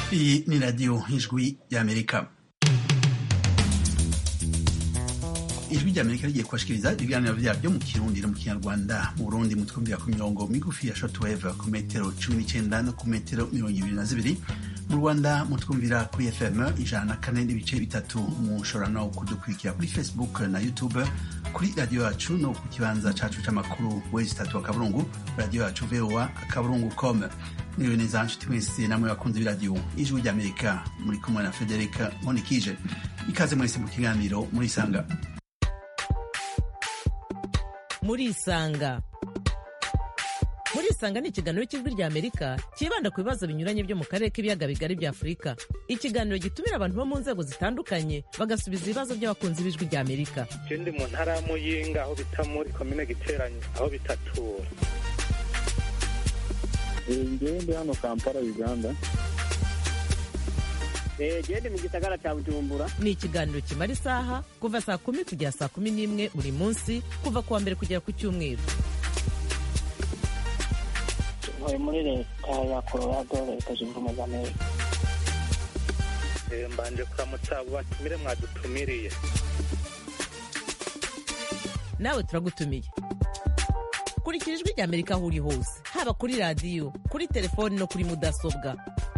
Hii ni Radio Ijwi ya Amerika. ijwi rya amerika rigiye kubashikiriza ibiganiro vyaryo mu kirundi no mu kinyarwanda mu burundi mutwumvira ku mirongo migufi ya shortwave ku metero cumi n'icenda no ku metero mirongo ibiri na zibiri mu rwanda mutwumvira kuri fm ijana na kane n'ibice bitatu mushobora no kudukurikira kuri facebook na youtube kuri radiyo yacu no ku kibanza cacu c'amakuru wezi tatu akaburungu radiyo yacu voa akaburungu com niwe neza nshuti mwese namwe bakunzi b'iradiyo ijwi rya amerika muri kumwe na frederica monikije ikaze mwese mu kiganiro murisanga murisanga murisanga ni ikiganiro cy'ijwi rya amerika cyibanda ku bibazo binyuranye byo mu karere k'ibiyaga bigari bya afurika ikiganiro gitumira abantu bo mu nzego zitandukanye bagasubiza ibibazo by'abakunzi b'ijwi rya amerika je ndi mu ntara ya muyinga aho bita muri komine giteranye aho bitatura ngewe ndi hano kampala uganda gende mu gisagara cya bujumbura ni ikiganiro kimara isaha kuva saa kumi kugera saa kumi n'imwe buri munsi kuva ku wa mbere kugera ku cyumweru ntuye muri leta ya colorado leta zunze ubumwe za amerika Eh, mbanje kuramutsa abo batumire mwadutumiriye nawe turagutumiye kurikira ijwi rya amerika aho uri hose haba kuri radiyo kuri telefoni no kuri mudasobwa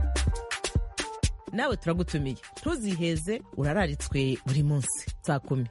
nawe turagutumiye ntuziheze urararitswe buri munsi saa kumi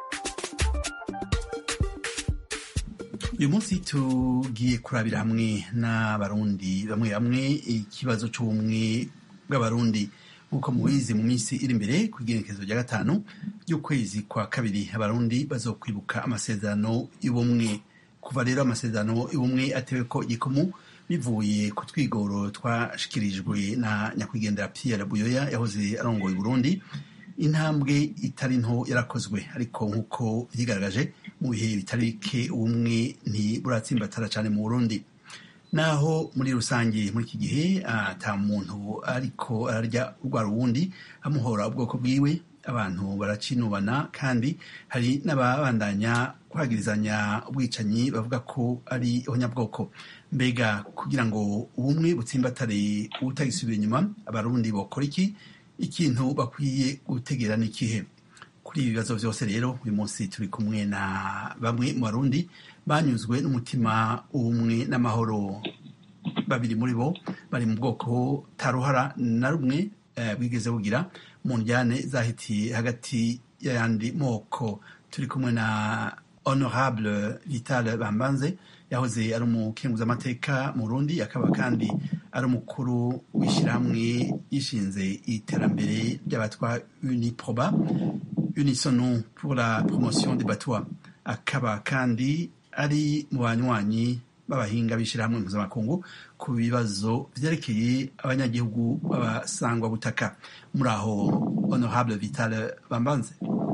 uyu munsi tugiye kurabira hamwe n'abarundi bamwe bamwe ikibazo cy'ubumwe bw'abarundi nk'uko mubizi mu minsi iri imbere ku igenekerezo rya gatanu ry'ukwezi kwa kabiri abarundi bazokwibuka amasezerano y'ubumwe kuva rero amasezerano y'ubumwe atewe ko igikumu bivuye ku twigoro twashikirijwe na nyakwigendera Pierre Buyoya yahoze arongoye Burundi intambwe itari nto yarakozwe ariko nk'uko yigaragaje mu bihe bitari bike ubumwe ntiburatsimbatara cyane mu Burundi naho muri rusange muri iki gihe ata muntu ariko ararya urwa ruwundi amuhora ubwoko bwiwe abantu baracinubana kandi hari n'ababandanya kwagirizanya ubwicanyi bavuga ko ari abanyabwoko mbega kugira ngo ubumwe butsimbatare ubutagisubira inyuma abarundi bokora iki ikintu bakwiye gutegera ni ikihe kuri ibi bibazo byose rero uyu munsi turi kumwe na bamwe mu barundi banyuzwe n'umutima ubumwe n'amahoro babiri muri bo bari mu bwoko taruhara na rumwe eh, bwigeze bugira mu njyane zahitiye hagati y'ayandi moko turi kumwe na honorable vital bambanze yahoze ari umukenguzamateka mu Burundi akaba kandi ari umukuru w'ishyirahamwe yishinze iterambere ry'abatwa uniproba unisono pour la promotion des batwa akaba kandi ari mu banywanyi b'abahinga b'ishyirahamwe mpuzamakungu ku bibazo vyerekeye abanyagihugu b'abasangwa butaka muri aho honorable vital bambanze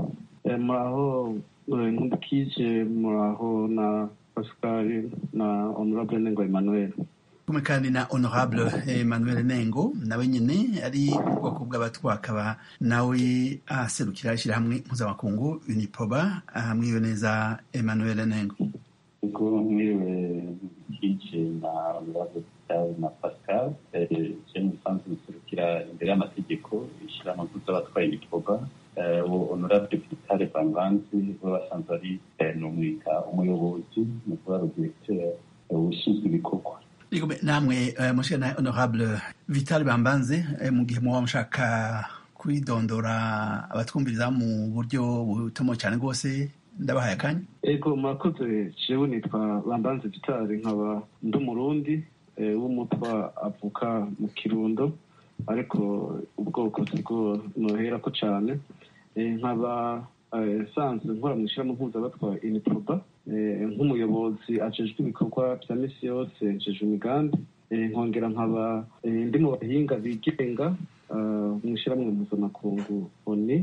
muraho nkundikije muraho na pascal na honorable nengo emmanuel kumwe kandi na honorable emmanuel nengo nawe nyine ari mu bwoko bw'abatwa akaba nawe aserukira ishyirahamwe mpuzamakungu uniproba mwiriwe neza emmanuel nengo ubwo mwiriwe nkije na honorable vital na pascal je musanzwe muserukira imbere y'amategeko ishyirahamwe mpuz'abatwaye uniproba uwo honorable vital banganzi we basanzwe ari numwita umuyobozi mu kuba rudirecteur ushinzwe ibikorwa namwe mushika na honorable vital bambanze mu gihe muba mushaka kwidondora abatwumviriza mu buryo butomo cyane rwose ndabahaye akanya ego murakoze jewe nitwa bambanze vital nkaba ndi umurundi w'umutwa avuka mu kirundo ariko ubwoko sibwo noherako cane nkaba sanzwe nkora mu ishyirahamwe mpuzabatwa iniproba nk'umuyobozi ajejwe ibikorwa vya misi yose njejwe imigambi nkongera nkaba ndi mu bahinga bigenga mu ishyirahamwe mpuzamakungu oni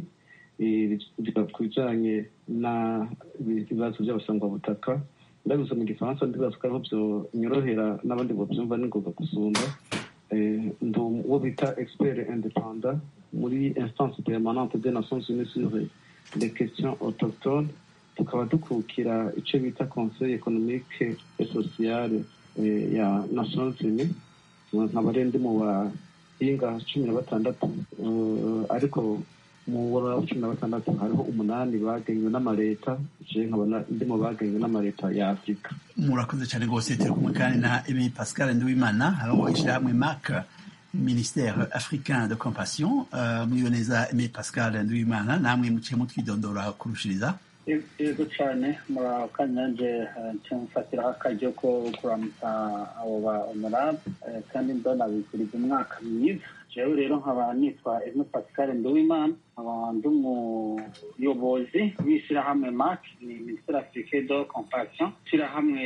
ku bijanye n'ibibazo by'abasangwabutaka ndabivuze mu gifaransa ndibaza ko ariho vyonyorohera n'abandi bovyumva n'ingoga gusumba ndi uwo bita expert independant muri instance permanente des nations unies sur les questions autochtones tukaba dukukira ico bita conseil économique et social ya nations unies nkaba rero ndi mu y'inga cumi na batandatu ariko mu wa cumi na batandatu hariho umunani bagenywe n'amaleta je nkabona ndi mu bagenywe n'amaleta ya afurika murakoze cyane rwose turi kumwe kandi na emi pascal nduwimana hariho ishyirahamwe mak ministère africain de compassion uh, mwiwe neza emi pascal nduwimana namwe muciye mutwidondora kurushiriza yego cyane murakanya nje mfatiraho akaryo ko kuramutsa abo ba honorable kandi ndonabikuriza umwaka mwiza jewe rero nkaba nitwa eme pascal nduwimana nkaba ndi umuyobozi w'ishyirahamwe mac ni ministere afrique de compassion ishyirahamwe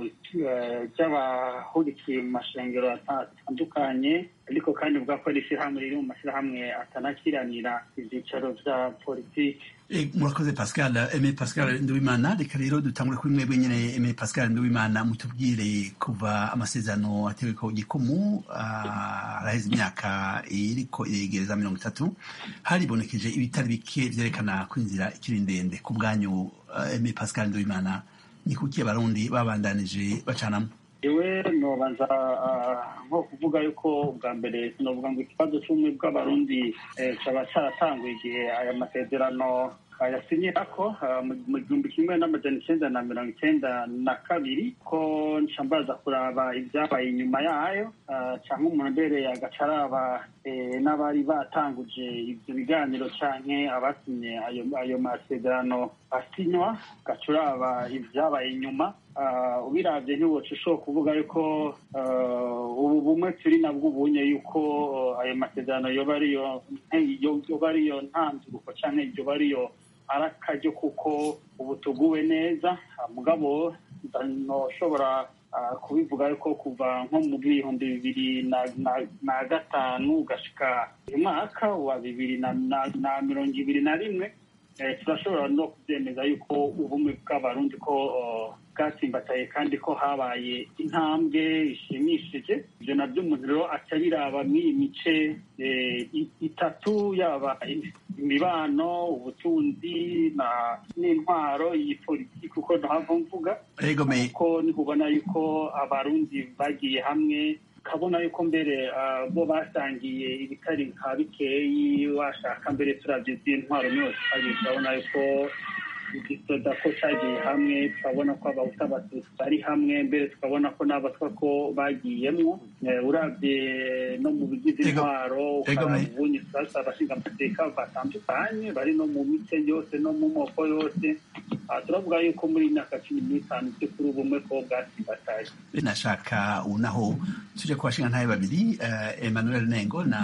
ry'abahurikiye mu mashengero atandukanye ariko kandi bwa ko ari ishyirahamwe riri mu mashyirahamwe atanakiranira ibyicaro bya politiki murakoze pascal eme pascal nduwimana reka rero dutangure kuri mwebwe nyine eme pascal nduwimana mutubwire kuva amasezerano atewe ko gikumu araheze imyaka iriko iregereza mirongo itatu haribonekeje ibitari bike vyerekana ko inzira ikiri ndende ku bwanyu eme pascal nduwimana ni kuki abarundi babandanije bacanamo iwe nobanza nko kuvuga yuko ubwa mbere sinovuga ngo ikibazo cy'ubumwe bw'abarundi cyaba cyaratanguye igihe aya masezerano yasinyira ko mu gihumbi kimwe n'amajana icyenda na mirongo icyenda na kabiri ko nshambaza kuraba ibyabaye inyuma yayo cyangwa umuntu mbere agaca araba n'abari batanguje ibyo biganiro cyangwa abasinye ayo masezerano asinywa gaca uraba ibyabaye inyuma ubirabye ntiwoca ushobora kuvuga yuko ubu bumwe turi nabwo ubunye yuko ayo masezerano yoba ariyo ntanduruko cyangwa yoba ariyo ari akaryo kuko ubu tuguwe neza mugabo ntushobora kubivuga yuko kuva nko mu bihumbi bibiri na gatanu ugashika uyu mwaka wa bibiri na mirongo ibiri na rimwe turashobora no kubyemeza yuko ubumwe bw'abarundi ko bwatsimbataye kandi ko habaye intambwe ishimishije ibyo nabyo umuntu rero aca biraba mw'iyi mice itatu yaba imibano ubutunzi n'intwaro iyi politiki uko ntahava mvuga ko nikubona yuko abarundi bagiye hamwe ukabona yuko mbere bo basangiye ibitari nka bikeyi washaka mbere turabye z'intwaro yose twagiye turabona yuko igisoda ko cyagiye hamwe tukabona ko abahuta abatutsi bari hamwe mbere tukabona ko n'abatwa ko bagiyemo urabye no mu bigize intwaro ukaraba ubunye turasa abashinga amateka batandukanye bari no mu mice yose no mu moko yose turavuga yuko muri myaka cumi n'itanu by'ukuri ubumwe ko bwasimbataye nashaka unaho tuje ku bashinga ntabe babiri emmanuel nengo na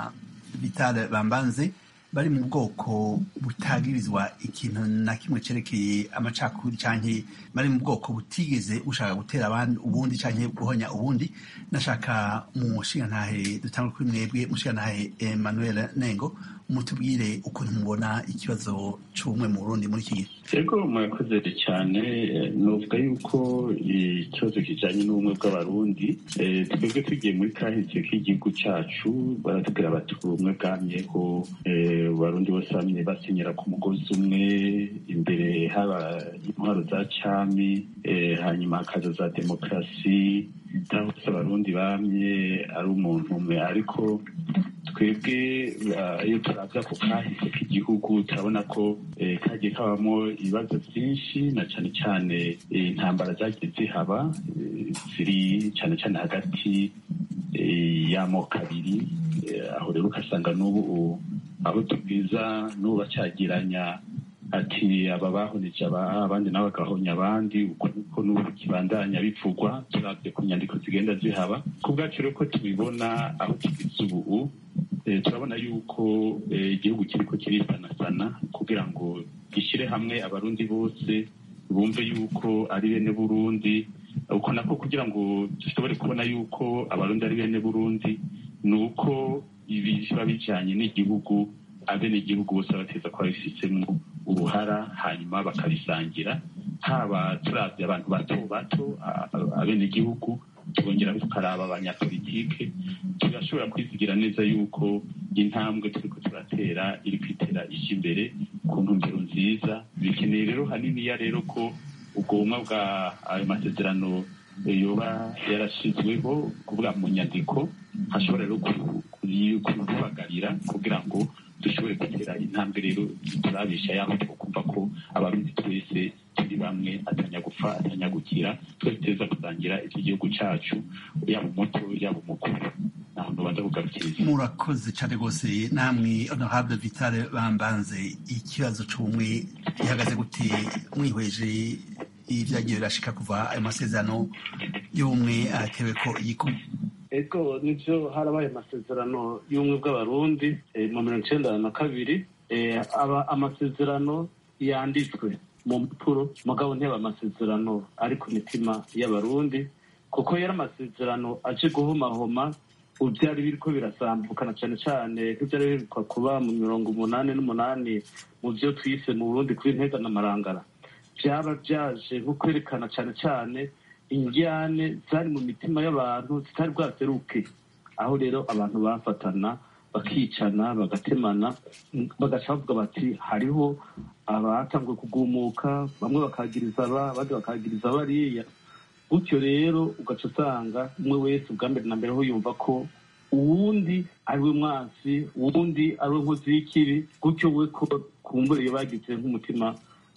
vital bambanze bari mu bwoko butagirizwa ikintu na kimwe cerekeye amacakubiri canke bari mu bwoko butigeze bushaka gutera abandi ubundi canke guhonya ubundi nashaka mu nshingantahe dutangwe kuri mwebwe mushingantahe Emmanuel Nengo mutubwire ukuntu mubona ikibazo c'ubumwe mu Burundi muri iki gihe ego murakoze cyane novuga yuko ikibazo kijanye n'ubumwe bw'abarundi twebwe tugiye muri kahise k'igihugu cacu baratubwira bati ubumwe bwamyeho abarundi bose bamye basinyira ku mugozi umwe imbere haba intwaro za cami hanyuma hakaza za demokarasi naho hose abarundi bamye ari umuntu umwe ariko twebwe iyo turavya ku kahise k'igihugu turabona ko kagiye kabamo ibibazo byinshi na cane cane intambara zagiye zihaba ziri cane cane hagati y'amoko abiri aho rero ugasanga n'ubu abo tubwiza n'ubu bacyagiranya ati aba bahoneje abandi nabo bagahonya abandi uko niko n'ubu kibandanya bivugwa turabye ku nyandiko zigenda zihaba ku bwacu rero ko tubibona aho tugeze ubu turabona yuko igihugu kiriko kirisanasana kugira ngo gishyire hamwe abarundi bose bumve yuko ari bene burundi uko nako kugira ngo dushobore kubona yuko abarundi ari bene burundi ni uko ibi biba bijanye n'igihugu abenegihugu bose bateza kuba bifitemo uruhara hanyuma bakabisangira haba turabye abantu bato bato abenegihugu tubongera tukaraba abanyapolitike tugashobora kwizigira neza yuko intambwe turiko turatera iri kwitera ije imbere ku ntumbero nziza bikeneye rero haniniya rero ko ubwo bumwe bwa ayo masezerano yoba yarashyizweho kuvuga mu nyandiko hashobora rero kubagarira kugira ngo dushobore gutera intambwe rero turabisha yaho twakumva ko abarundi twese turi bamwe atanyagupfa atanyagukira twese tuza kusangira iki gihugu cyacu yaba umuto yaba umukuru ntaho ntubanza kugarukiriza murakoze cyane rwose namwe honorable vitale bambanze ikibazo cy'ubumwe gihagaze gute mwihweje ibyagiye birashika kuva ayo masezerano y'ubumwe atewe ko igikumwe ego nibyo harabaye amasezerano y'ubumwe bw'abarundi mu mirongo icyenda na kabiri aba amasezerano yanditswe mu mpapuro mugabo ntiyaba amasezerano ari ku mitima y'abarundi kuko yari amasezerano aje guhomahoma byari biri ko birasambukana cyane cyane nk'ibyari birikwa kuba mu mirongo umunani n'umunani mu byo twise mu burundi kuri ntega n'amarangara byaba byaje nko kwerekana cyane cyane injyane zari mu mitima y'abantu zitari bwaseruke aho rero abantu bafatana bakicana bagatemana bagaca bavuga bati hariho abatanzwe kugumuka bamwe bakagiriza aba abandi bakagiriza bariya gutyo rero ugaca usanga umwe wese ubwa mbere na mbere aho yumva ko uwundi ari we mwansi uwundi ari we nkozi y'ikibi gutyo we ko kumburiye bagize nk'umutima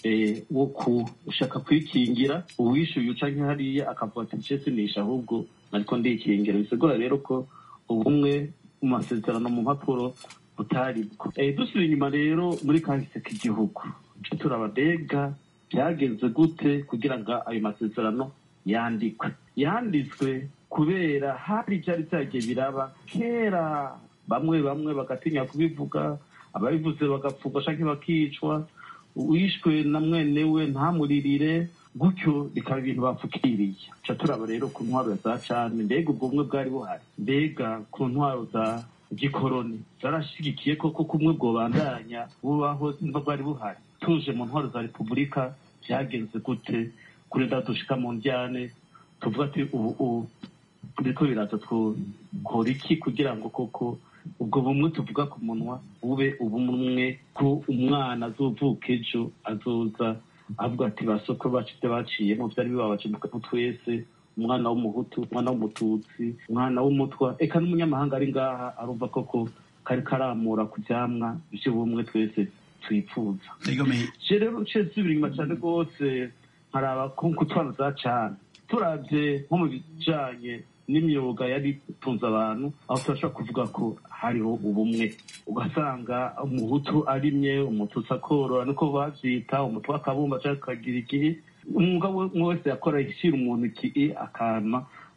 wo gushaka kwikingira uwishyuye uca nk'ihariya akavuga ati ncese nisha ahubwo ariko ndikingira bisigura rero ko ubumwe mu masezerano mu mpapuro butari bwo dusubira inyuma rero muri kahise k'igihugu turababega byagenze gute kugira ngo ayo masezerano yandikwe yanditswe kubera hari ibyari byagiye biraba kera bamwe bamwe bagatinya kubivuga ababivuze bagapfugwa cyangwa bakicwa wishwe na mwene we ntamuririre gutyo bikaba ibintu bapfukiriye ca turaba rero ku ntwaro za cane mbega ubwo bumwe bwari buhari mbega ku ntwaro za gikoroni zarashigikiye koko kumwe bwobandanya bubaho nimba bwari buhari tuje mu ntwaro za repubulika byagenze gute kuri dushika mu njyane tuvuga ati ubu ubu biriko biraza twokora iki kugira ngo koko ubwo bumwe tuvuga ku munwa bube ubumwe ko umwana azovuka ejo azoza avuga ati basoko bacu ibyo baciyemo byari bibabaje mu twese umwana w'umuhutu umwana w'umututsi umwana w'umutwa eka n'umunyamahanga ari ngaha arumva koko kari karamura ku byamwa by'ubumwe twese twifuza rero uciye zibiri inyuma cyane rwose nkaraba ku twana za cane turabye nko mu bijanye n'imyuga yari itunze abantu aho turashobora kuvuga ko hariho ubumwe ugasanga umuhutu arimye umututsi akorora niko bavyita umutwe akabumba cyangwa akagira igihe umwuga umwe wese yakora ishyira umuntu iki akama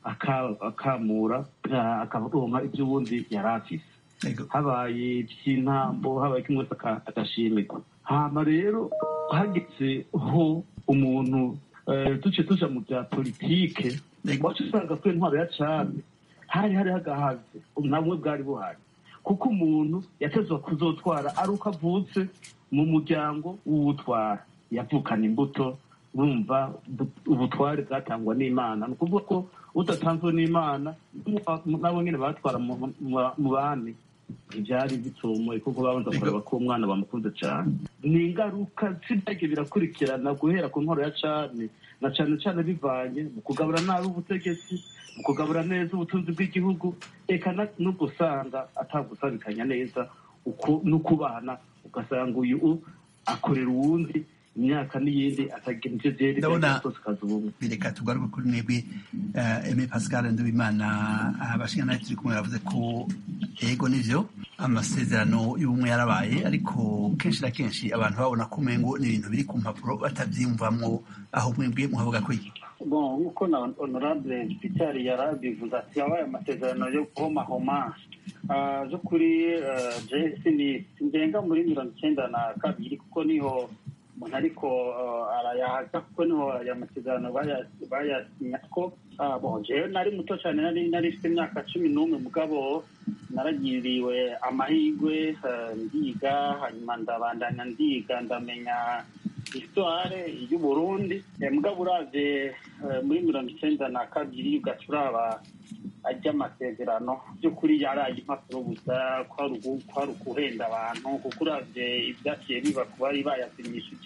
akamura akaronka iby'ubundi yari afise habaye iby'intambo habaye kimwe wese agashimirwa hama rero hageze ho umuntu duce tuja mu bya politike wacu usanga kuri intwaro ya cane hari hari hagahaze nabumwe bwari buhari kuko umuntu yatezwa kuzotwara ari uko avutse mu muryango w'uwutwara yavukana imbuto urumva ubutware bwatangwa n'imana ni ukuvuga ko udatanzwe n'imana nabo nyine batwara mu bandi ibyari bitomoye kuko babanza kureba ko umwana bamukunze cyane ni ingaruka z'ibyagiye birakurikirana guhera ku ntwaro ya cane na cane cane bivanye mu kugabura nabi ubutegetsi mu kugabura neza ubutunzi bw'igihugu eka no gusanga atagusabikanya neza uko no kubana ugasanga uyu akorera uwundi imyaka n'iyindi atagira ivyo vyeri zose kazi ubumwe bireka tugaruke kuri mwebwe eme pascal ndubimana abashinga nayo turi kumwe bavuze ko ego nivyo amasezerano y'ubumwe yarabaye ariko kenshi na kenshi abantu babona ko umengo ni ibintu biri ku mpapuro batavyiyumvamwo aho mwebwe muhavuga ko iki bon nk'uko na honorable peter yarabivuze ati yabaye amasezerano yo guhomahoma zo kuri jesi ni ngenga muri mirongo icyenda na kabiri kuko niho umuntu ariko arayahaga kuko niho aya masezerano bayasinya ko jewe nari muto cyane nari nari mfite imyaka cumi n'umwe mugabo naragiriwe amahirwe ndiga hanyuma ndabandanya ndiga ndamenya histoire y'uburundi mugabo uravye muri mirongo icyenda na kabiri ugaca uraba ajya amasezerano by'ukuri yaraye impapuro gusa kwari ukuhenda abantu kuko uravye ibyaciye biba ku bari bayasinyishije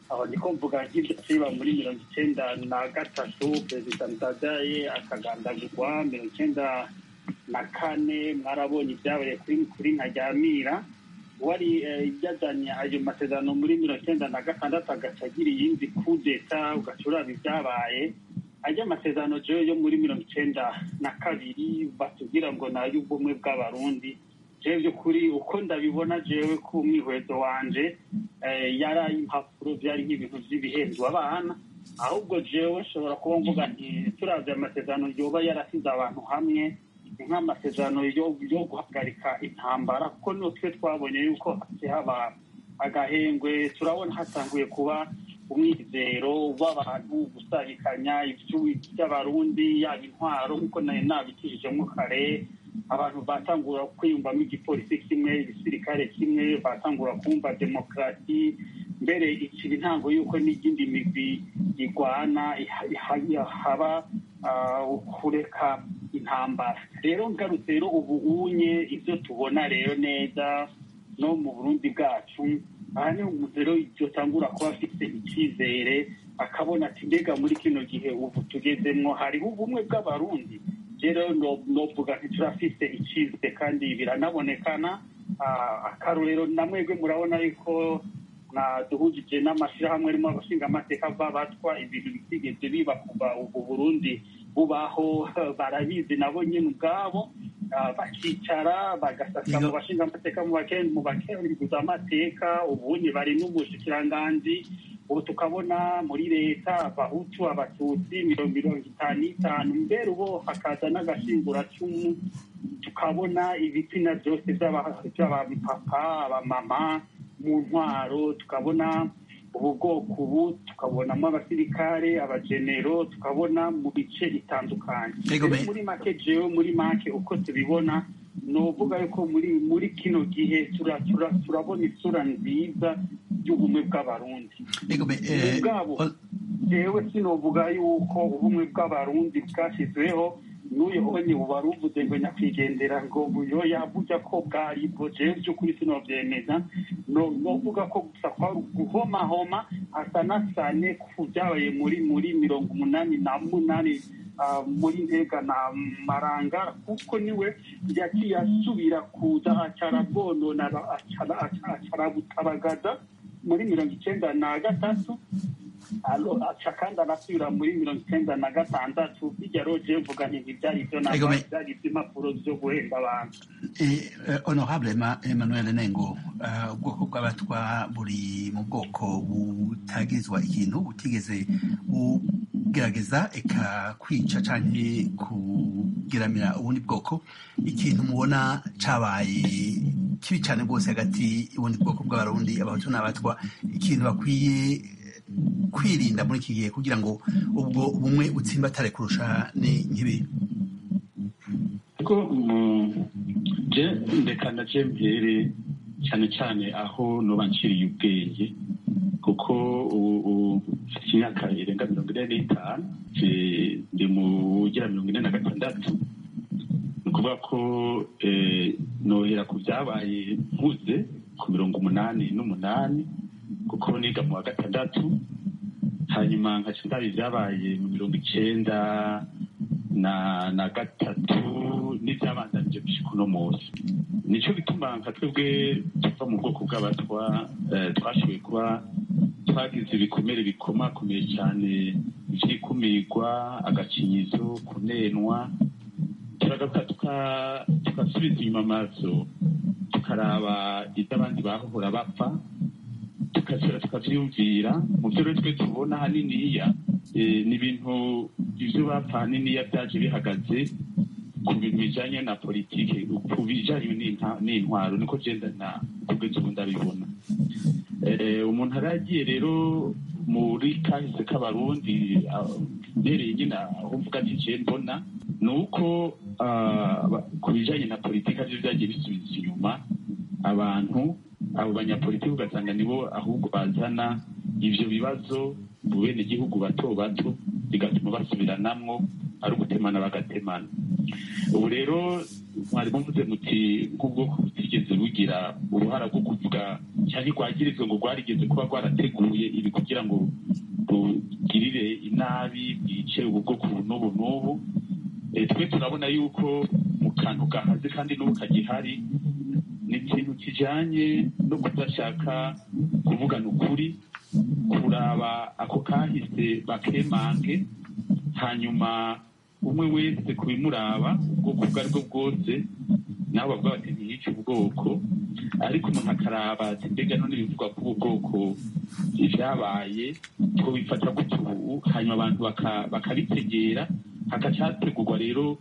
aho niko mvuga nk'ibyo kiba muri mirongo icyenda na gatatu perezida ndadaye akagandagurwa mirongo icyenda na kane mwarabonye ibyabereye kuri kuri nkaryamira wari yazanye ayo masezerano muri mirongo icyenda na gatandatu agaca agira iyindi kudeta ugaca uraba ibyabaye ajya amasezerano jewe yo muri mirongo icyenda na kabiri batubwira ngo ni ay'ubumwe bw'abarundi jewe by'ukuri uko ndabibona jewe ku mwihwezo wanje yari ay'impapuro byari nk'ibintu by'ibihezwa abana ahubwo jewe nshobora kuba mvuga nti turavye amasezerano yoba yarasize abantu hamwe nk'amasezerano yo guhagarika intambara kuko niyo twe twabonye yuko haba agahengwe turabona hatanguye kuba umwizero w'abantu gusabikanya by'abarundi yaba intwaro nk'uko nari nabikijijemo kare abantu batangura kwiyumvamo igipolisi kimwe igisirikare kimwe batangura kumva demokarasi mbere ikiri intango y'uko n'iyindi migwi igwana haba kureka intambara rero ngarutse rero ubu unye ibyo tubona rero neza no mu burundi bwacu aha ni umuntu rero yotangura kuba afite icyizere akabona ati mbega muri kino gihe ubu tugezemwo hariho ubumwe bw'abarundi rero novuga nti turafite icyizere kandi biranabonekana akarorero na mwebwe murabona yuko duhujije n'amashyirahamwe arimo abashinga amateka batwa ibintu bitigeze biba kuva ubu burundi bubaho barabizi nabo nyine ubwabo bakicara bagasasa mu bashinga amateka mu bakenguza amateka ubunye bari n'ubushikiranganji ubu tukabona muri leta abahutu abatutsi mirongo mirongo itanu n'itanu mbere ubu hakaza n'agashinguracumu tukabona ibitsina byose by'abapapa abamama mu ntwaro tukabona ubu bwoko ubu tukabonamo abasirikare abagenero tukabona mu bice bitandukanye muri make jewe muri make uko tubibona ni uvuga yuko muri muri kino gihe turabona isura nziza y'ubumwe bw'abarundi ubwabo jewe sinovuga yuko ubumwe bw'abarundi bwashyizweho n'uyu onye ubu wari uvuze ngo nyakwigendera ngo buyo yavuga ko bwari bwo jewe by'ukuri sinovyemeza novuga ko gusa kwari guhomahoma asanasane ku byabaye muri muri mirongo umunani na munani muri ntega na maranga kuko niwe yaciye asubira kuza acara bwonona acara butabagaza muri mirongo icyenda na gatatu aca kandi anasubira muri mirongo icyenda na gatandatu bijya roje mvuga nti ntibyari ibyo byari iby'impapuro byo guhemba abantu honorable emmanuel nengo ubwoko bw'abatwa buri mu bwoko butagizwa ikintu butigeze bugerageza eka kwica canke kugiramira ubundi bwoko ikintu mubona cabaye kibi cane rwose hagati y'ubundi bwoko bw'abarundi abahutu n'abatwa ikintu bakwiye kwirinda muri iki gihe kugira ngo ubwo bumwe butsimbatare kurusha ni nk'ibi kuko je ndeka naje mbere cyane cyane aho noba nciriye ubwenge kuko ubu mfite imyaka irenga mirongo ine n'itanu ndi mu ugera mirongo ine na gatandatu ni ukuvuga ko nohera ku byabaye mpuze ku mirongo umunani n'umunani kuko niga mu wa gatandatu hanyuma nkaca ndaba ibyabaye mu mirongo icyenda na na gatatu n'ibyabandanije gushika uno munsi nicyo gituma nka twebwe tuva mu bwoko bw'abatwa twashoboye kuba twagize ibikomere bikomakomeye cyane ivyikumirwa agacinyizo kunenwa turagaruka tugasubiza inyuma amaso tukaraba ibyo abandi bahora bapfa tukasura tukavyumvira mu vyo rero twe tubona haniniya ni ibintu ivyo bapfa haniniya vyaje bihagaze ku bintu bijanye na politike ku bijanye n'intwaro niko genda na kugeza ubu ndabibona umuntu aragiye rero muri kahise k'abarundi mbereye nyine aho mvuga ati je mbona ni uko ku bijanye na politike arivyo vyagiye bisubiza inyuma abantu abo banyapolitiki ugasanga nibo ahubwo bazana ivyo bibazo mu bene gihugu bato bato bigatuma basubiranamwo ari ugutemana bagatemana ubu rero mwari muvuze muti nk'ubwoko butigeze bugira uruhara rwo kuvuga cyangwa rwagirizwe ngo rwarigeze kuba rwarateguye ibi kugira ngo rugirire inabi bwice ubu bwoko n'ubu n'ubu twe turabona yuko mu kantu gahaze kandi n'ubu kagihari ni ikintu kijyanye no kudashaka kuvugana ukuri kuraba ako kahise bakemange hanyuma umwe wese kubimuraba ubwoko ubwo ari bwo bwose nabo bavuga bati ntiyice ubwoko ariko umuntu akaraba ati mbega none bivugwa ko ubu bwoko ibyabaye twabifata gutyo ubu hanyuma abantu bakabitegera hagacategurwa rero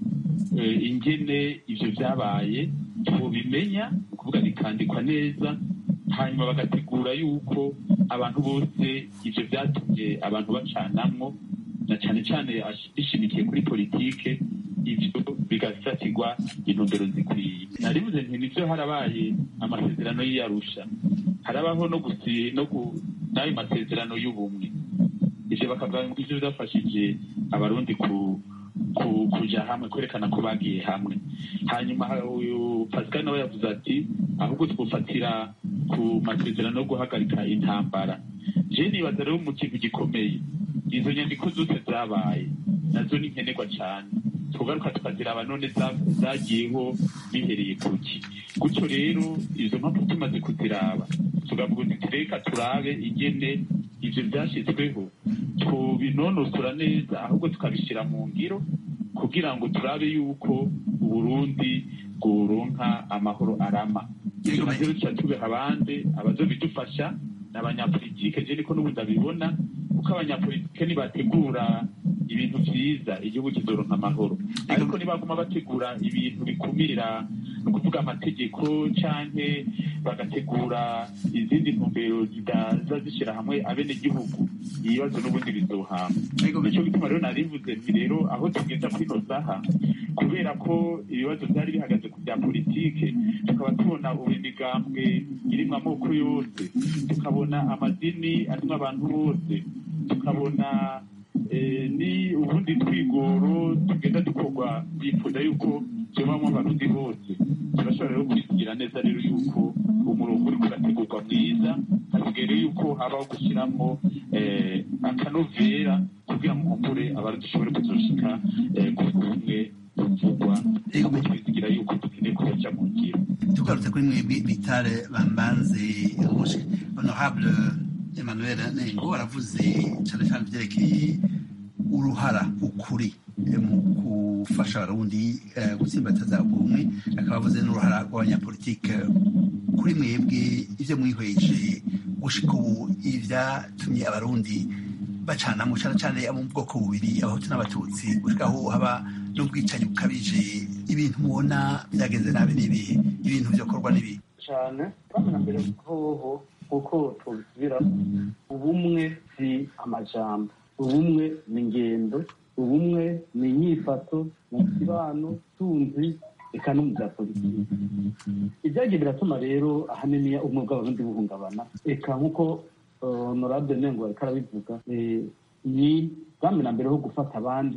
ingene ibyo byabaye tubimenya ni ukuvuga bikandikwa neza hanyuma bagategura yuko abantu bose ibyo byatumye abantu bacanamwo na cyane cyane bishimikiye kuri politike ibyo bigasatirwa intumbero zikwiye naribuze nti nibyo harabaye amasezerano y'iyarusha harabaho no gusi no n'ayo masezerano y'ubumwe ivyo bakavuga ngo ivyo byafashije abarundi ku kuja hamwe kwerekana ko bagiye hamwe hanyuma uyu pascal nawe yavuze ati ahubwo twofatira ku masezerano yo guhagarika intambara je nibaza rero mu kintu gikomeye izo nyandiko zose zabaye nazo ni nkenerwa cyane tugaruka tukaziraba none zagiyeho bihereye kuki gutyo rero izo mpamvu tumaze kuziraba tugavuga uti reka turabe ingene ivyo vyashyizweho tubinonosora neza ahubwo tukabishyira mu ngiro kugira ngo turabe yuko uburundi bworonka amahoro arama ivyo navyo tuca tubiha abandi abazobidufasha ni abanyapolitike je niko n'ubundi abibona kuko abanyapolitike nibategura ibintu vyiza igihugu kizoronka amahoro ariko nibaguma bategura ibintu bikumira ni ukuvuga amategeko canke bagategura izindi ntumbero zidaza zishira hamwe abenegihugu ibibazo n'ubundi bizohama nico gituma rero narivuze nti rero aho tugeza kuri ino saha kubera ko ibibazo vyari bihagaze ku bya politike tukaba tubona ubu imigambwe irimwo amoko yose tukabona amadini arimwo abantu bose tukabona ni ubundi twigoro tugenda dukorwa bifuza yuko byobamwo abarundi bose turashobora rero kwisigira neza rero yuko umurongo uriko urategurwa mwiza hasigaye rero yuko habaho gushyiramo akanovera kugira ngo nkumbure abarundi dushobore kuzoshika ku bumwe buvugwa ahubwo twizigira yuko dukeneye kubaja mu ngiro tugarutse kuri mwebwe bitare bambanze honorable emmanuel nengo aravuze cyane cyane ibyerekeye uruhara ukuri mu gufasha abarundi gutsimbataza ubumwe akaba avuze n'uruhara rw'abanyapolitike kuri mwebwe ibyo mwihweje gushika ubu ibyatumye abarundi bacanamo cyane cyane abo mu bwoko bubiri abahutu n'abatutsi gushika aho haba n'ubwicanyi bukabije ibintu mubona byagenze nabi n'ibihe ibintu byokorwa n'ibihe cyane twamenya mbere hoho kuko tubisubira ubumwe si amajambo ubumwe ni ingendo ubumwe ni inyifato mu kibano tunzi eka no mu bya politiki ibyagiye biratuma rero ahanini ubumwe bw'abarundi buhungabana eka nk'uko honorable nengo ariko arabivuga ni bwamena mbere ho gufata abandi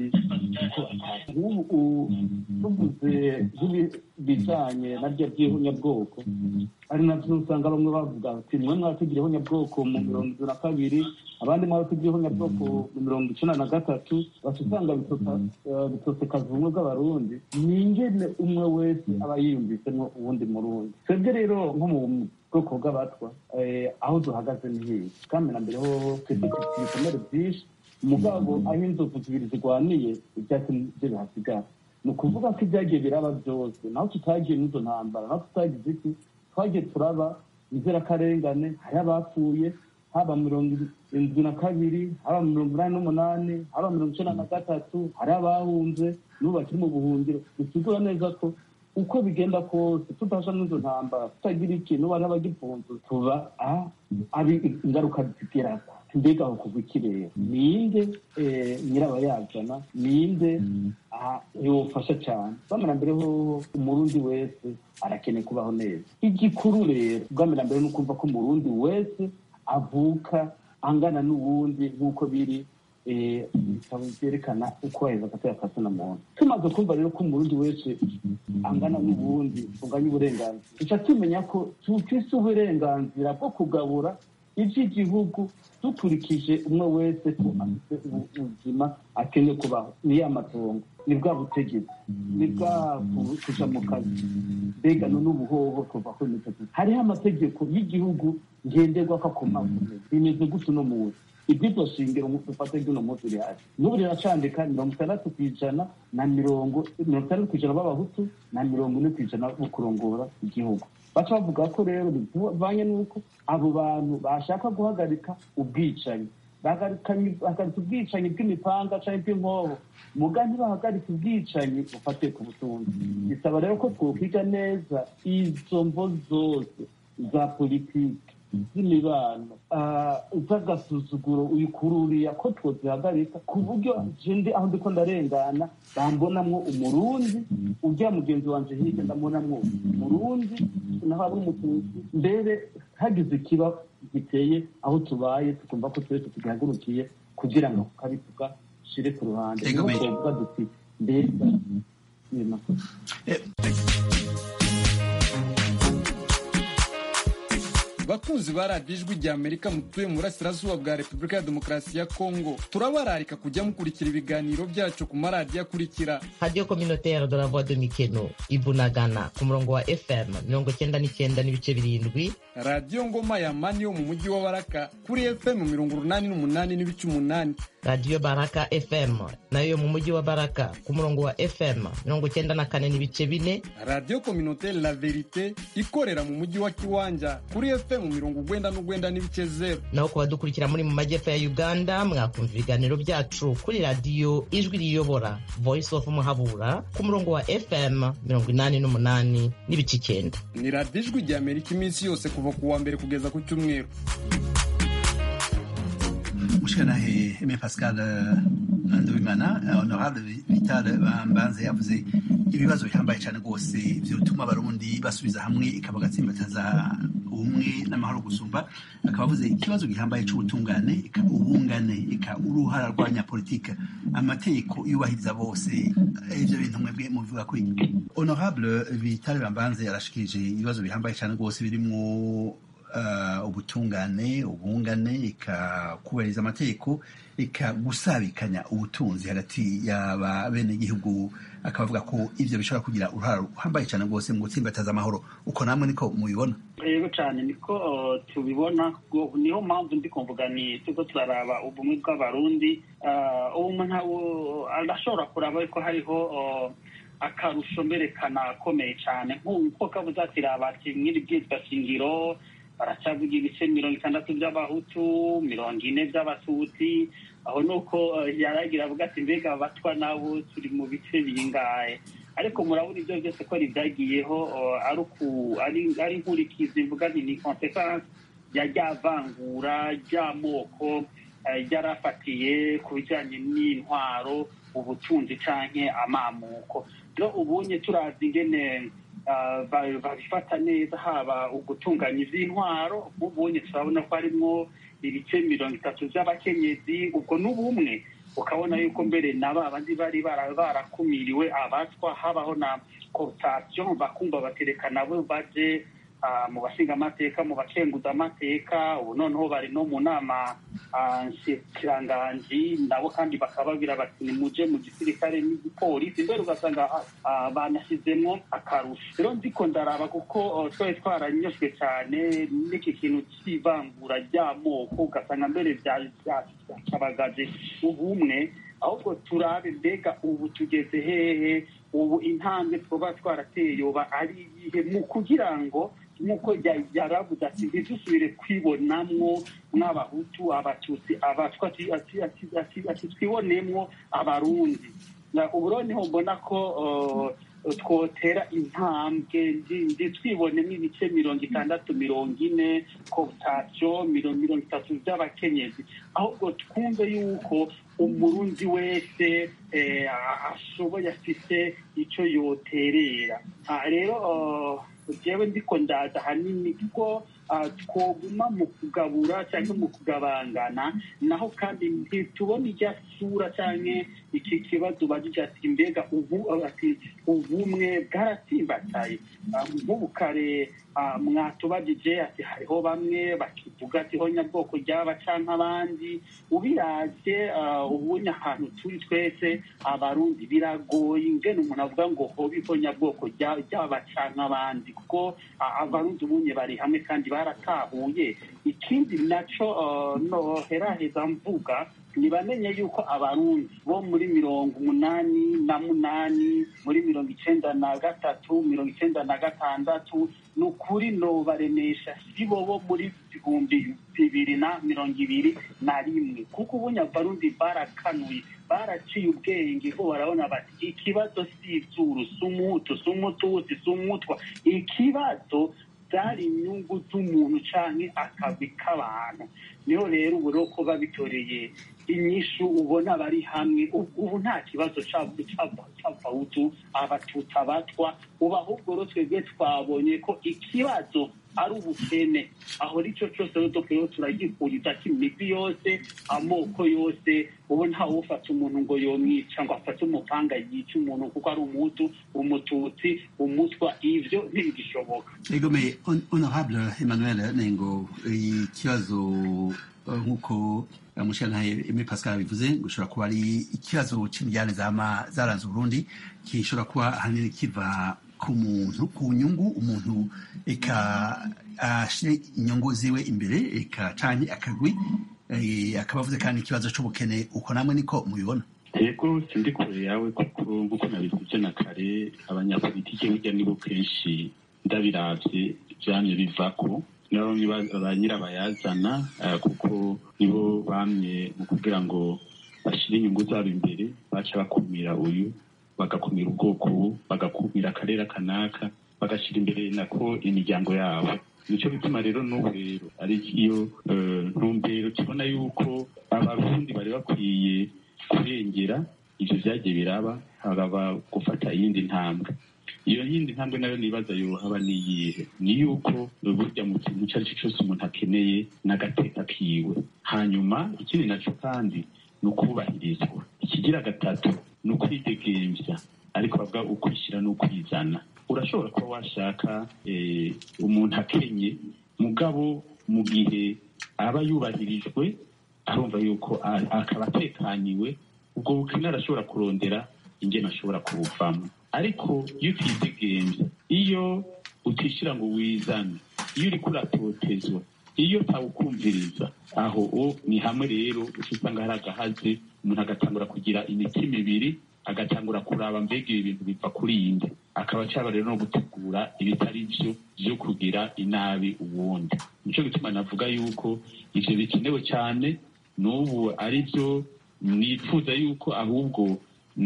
uko tuvuze nk'ibijanye na rya by'ihunyabwoko ari navyo usanga bamwe bavuga ati mwe mwatugira ihunyabwoko mu mirongo itatu na kabiri abandi mwatugira ihunyabwoko mu mirongo icenda na gatatu baca usanga bitosekaza ubumwe bw'abarundi ni ingene umwe wese aba yiyumvisemwo uwundi murundi twebwe rero nko mu bwoko bw'abatwa aho duhagaze ni hiya bwamena mbere ho twebwe dufite ibikomere vyinshi umugabo aho inzovu zibiri zirwaniye ibyatsi byo bihasigara ni ukuvuga ko ibyagiye biraba byose naho tutagiye n'izo ntambara naho tutagize iki twagiye turaba inzirakarengane hari abapfuye haba mirongo irindwi na kabiri haba mirongo inani n'umunani haba mirongo icenda na gatatu hari abahunze n'ubu bakiri mu buhungiro bisigura neza ko uko bigenda kose tudasha n'izo ntambara tutagira ikintu bari abagipfunze tuba abi ingaruka zigeraho mbega aho kuva ikirere ninde nyirabayazana ninde yofasha cyane bamera mbere ho umurundi wese arakeneye kubaho neza igikuru rero bwamera mbere ni ukumva ko umurundi wese avuka angana n'uwundi nk'uko biri ibitabo byerekana uko waheza agatera akazina muntu tumaze kumva rero ko umurundi wese angana n'ubundi unganya uburenganzira duca tumenya ko tufise uburenganzira bwo kugabura iby'igihugu dukurikije umwe wese ko afite ubuzima akeneye kubaho ni ya matongo ni bwa butegetsi ni bwa kuja mu kazi mbega n'ubuhoho kuva kuri mitegeko hariho amategeko y'igihugu ngenderwako akomakomeye bimeze gutyo no munsi iby'iryo shingiro dufate ry'uno munsi rihari n'ubu riracandika mirongo itandatu ku ijana na mirongo mirongo itandatu ku ijana b'abahutu na mirongo ine ku ijana bo kurongora igihugu baca bavuga ko rero bivanye n'uko abo bantu bashaka guhagarika ubwicanyi bahagaritse ubwicanyi bw'imipanga cyangwa bw'inkoho muga ntibahagarike ubwicanyi bufatiye ku butunzi bisaba rero ko twokwiga neza izo mvo zose za politiki z'imibano z'agasuzuguro uyikururiya ko twozihagarika ku buryo jende aho ndiko ndarengana bambonamwo umurundi ujya mugenzi wanje hirya ndabonamwo umurundi naho ari umututsi mbere hagize ikiba giteye aho tubaye tukumva ko twese tugihagurukiye kugira ngo kabivuga shire ku ruhande niho twovuga duti mbega bakunzi ba radiyo ijwi rya amerika mutuye mu burasirazuba bwa repubulika ya demokarasi ya kongo turabararika kujya mukurikira ibiganiro byacu ku maradiyo akurikira radiyo kominotere de la voix de mikeno ibunagana ku murongo wa fm mirongo cyenda n'icyenda n'ibice birindwi radiyo ngoma ya mani yo mu mujyi wa baraka kuri fm mirongo urunani n'umunani n'ibice umunani radiyo baraka fm nayo yo mu mujyi wa baraka ku murongo wa fm mirongo cyenda na kane n'ibice bine radiyo kominotere la verite ikorera mu mujyi wa kiwanja kuri fm mirongo ugwenda n'ugwenda n'ibice zeru naho ku badukurikira muri mu majyepfo ya uganda mwakumva ibiganiro byacu kuri radiyo ijwi riyobora voice of muhabura ku murongo wa fm mirongo inani n'umunani n'ibice icyenda ni radiyo ijwi rya amerika iminsi yose kuva ku wa mbere kugeza ku cyumweru mushikanahe Aimé Pascal Nduwimana honorable Vital Bambanze yavuze ibibazo bihambaye cyane rwose byotuma abarundi basubiza hamwe ikaba gatsimbataza ubumwe n'amahoro gusumba akaba avuze ikibazo gihambaye cy'ubutungane ika ubungane ika uruhara rw'abanyapolitike amategeko yubahiriza bose ivyo bintu mwebwe mubivuga kuri honorable Vital Bambanze yarashikirije ibibazo bihambaye cyane rwose birimwo ubutungane ubungane ikakubahiriza amategeko ikagusabikanya ubutunzi hagati y'aba bene igihugu akaba avuga ko ivyo bishobora kugira uruhara ruhambaye cyane rwose mu gutsimbataza amahoro uko namwe niko mubibona rero cyane niko tubibona niyo mpamvu ndi kumvuga ni turiko turaraba ubumwe bw'abarundi ubu umuntu arashobora kuraba ko hariho akarusho mberekana akomeye cyane nk'uko kabuze ati raba kimwe bwitwa shingiro baracyavuga ibice mirongo itandatu by'abahutu mirongo ine by'abatutsi aho ni uko yaragira avuga ati mbega abatwa nabo turi mu bice bingahe ariko murabona ibyo byose ko byagiyeho ari inkurikizi mvuga ni konsekansi ya rya vangura ry'amoko ryarafatiye ku bijyanye n'intwaro ubutunzi canke amamuko rero ubunye turazi ingene babifata neza haba ugutunganya iz'intwaro nk'ubunye turabona ko harimwo ibice mirongo itatu by'abakenyezi ubwo n'ubumwe ukabona yuko mbere na ba bandi bari barakumiriwe abatwa habaho na cooptation bakumva batereka nabo baje mu bashinga amateka mu bakenguza amateka ubu noneho bari no mu nama nshikiranganji nabo kandi bakababwira bati nimuje mu gisirikare n'igipolisi mbere ugasanga banashyizemo akarusho rero ndiko ndaraba kuko twari twaranyoshywe cyane n'iki kintu cy'ivangura ry'amoko ugasanga mbere byacabagaje ubumwe ahubwo turabe mbega ubu tugeze hehe ubu intambwe twaba twarateye yoba ari iyihe mu kugira ngo nk'uko yaravuze ati ntidusubire kwibonamwo nk'abahutu abatutsi abatwa ati twibonemwo abarundi ubu rero niho mbona ko twotera intambwe twibonemo ibice mirongo itandatu mirongo ine koputasiyo mirongo itatu by'abakenyezi ahubwo twumve yuko umurundi wese ashoboye afite icyo yoterera rero jewe ndiko ndaza hanini kuko twoguma mu kugabura cyangwa mu kugabangana naho kandi ntitubona ijya sura cyangwa iki kibazo bagira ati mbega ubu ati ubumwe bwaratsimbataye nk'ubu kare mwatubagije ati hariho bamwe bakivuga ati ho nyabwoko ryaba cyangwa abandi ubiraze ubunya ahantu turi twese abarundi biragoye ingene umuntu avuga ngo hobi ho nyabwoko ryaba cyangwa abandi kuko abarundi ubunye bari hamwe kandi baratahuye ikindi nacyo noheraheza mvuga ntibamenye yuko abarundi bo muri mirongo umunani na munani muri mirongo icenda na gatatu mirongo icenda na gatandatu ni ukuri nobaremesha si bo bo muri ibihumbi bibiri na mirongo ibiri na rimwe kuko ubunya abarundi barakanuye baraciye ubwenge ko barabona bati ikibazo si ibyuru si umutu si umututsi si umutwa ikibazo byari inyungu z'umuntu canke akazi k'abantu niho rero ubu rero ko babitoreye inyishu ubona bari hamwe ubu nta kibazo c'abahutu abatutsi abatwa ubu ahubwo rero twebwe twabonye ko ikibazo ari ubukene aho nicyo cyose rero dukwiye turagikuriza imigwi yose amoko yose ubu ntawe ufata umuntu ngo yomwica ngo afate umupanga yica umuntu kuko ari umutu umututsi umutwa ivyo ntibigishoboka egome honorable emmanuel nengo ikibazo nk'uko umushyiranahe Aimé Pascal bivuze ngo ushobora kuba ari ikibazo cy'imijyane zaranze Burundi gishobora kuba ahanini kiva ku muntu ku nyungu umuntu eka ashyire inyungu ziwe imbere eka canke akagwi akaba avuze kandi ikibazo c'ubukene uko namwe niko mubibona yego sindi kure yawe kuko nk'uko nabivuze na kare abanyapolitike burya nibo kenshi ndabiravye vyamye bivako nabo ba nyirabayazana kuko nibo bamye mu kugira ngo bashyire inyungu zabo imbere baca bakumira uyu bagakumira ubwoko bagakumira akarere kanaka bagashyira imbere nako imiryango yabo nicyo bituma rero n'ubu rero ari iyo ntumbero tubona yuko abarundi bari bakwiye kurengera ivyo vyagiye biraba hakaba gufata iyindi ntambwe iyo yindi ntambwe nayo nibaza yohaba niyihe ni yuko burya mu kintu icyo ari cyo cyose umuntu akeneye n'agateka kiwe hanyuma ikindi naco kandi ni ukubahirizwa ikigira gatatu ni ukwidegemvya ariko bavuga ukwishyira n'ukwizana urashobora kuba washaka umuntu akenye mugabo mu gihe aba yubahirijwe arumva yuko akaba atekaniwe ubwo bukene arashobora kurondera ingene ashobora kubuvamo ariko iyo utidegemvya iyo utishyira ngo wizane iyo uriko uratotezwa iyo tawukumviriza aho o ni hamwe rero uca usanga hari agahaze umuntu agatangura kugira imitima ibiri agatangura kuraba mbega ibi bintu biva kuri yinde akaba acaba rero no gutegura ibitari vyo vyo kugira inabi uwundi nico gituma navuga yuko ivyo bikenewe cyane n'ubu ari byo nifuza yuko ahubwo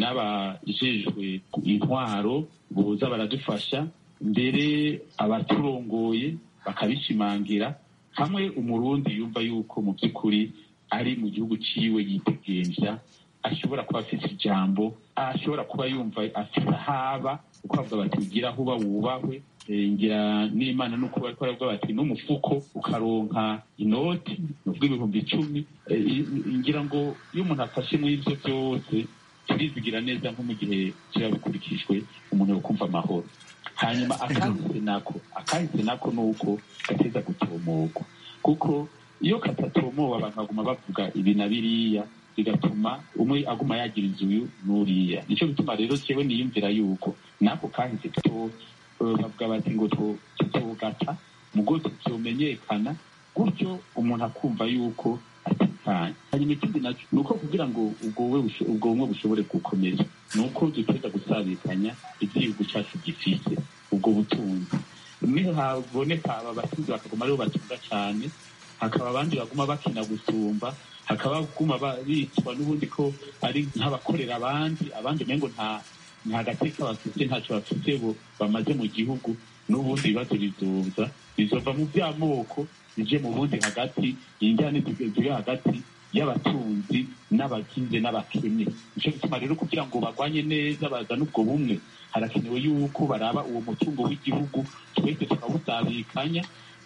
n'abajejwe intwaro boza baradufasha mbere abaturongoye bakabishimangira hamwe umurundi yumva yuko mu by'ukuri ari mu gihugu ciwe yitegenja ashobora kuba afite ijambo ashobora kuba yumva afite ahaba uko bavuga bati ugira aho uba wubahwe ngira n'imana nuko bariko baravuga bati n'umufuko ukaronka inoti nuvuga ibihumbi icumi ngira ngo iyo umuntu afashe muri ivyo vyose turizigira neza nko mu gihe kiba bikurikijwe umuntu yokumva amahoro hanyuma akahise nako akahise nako ni uko gateza gutomogwa kuko iyo katatomowe abantu baguma bavuga ibi na biriya bigatuma umwe aguma yagira inzu n'uriya nico bituma rero jewe niyumvira yuko nako kahise tuto bavuga bati ngo tutogata mugo tuzomenyekana gutyo umuntu akumva yuko atekanye hanyuma ikindi naco ni uko kugira ngo ubwo bumwe bushobore gukomeza ni uko duteza gusabikanya igihugu cacu gifise ubwo butunzi niho haboneka aba batunzi bakaguma aribo batunga cane hakaba abandi baguma bakina gusumba hakaba baguma bitwa n'ubundi ko ari nk'abakorera abandi abandi umengo nta nta gateka bafite ntacyo bafite bo bamaze mu gihugu n'ubundi ibibazo bizoza bizova mu by'amoko bije mu bundi hagati injyane ziri hagati y'abatunzi n'abakize n'abakene nico gituma rero kugira ngo bagwanye neza bazane ubwo bumwe harakenewe yuko baraba uwo mutungo w'igihugu twese tukawusabikanya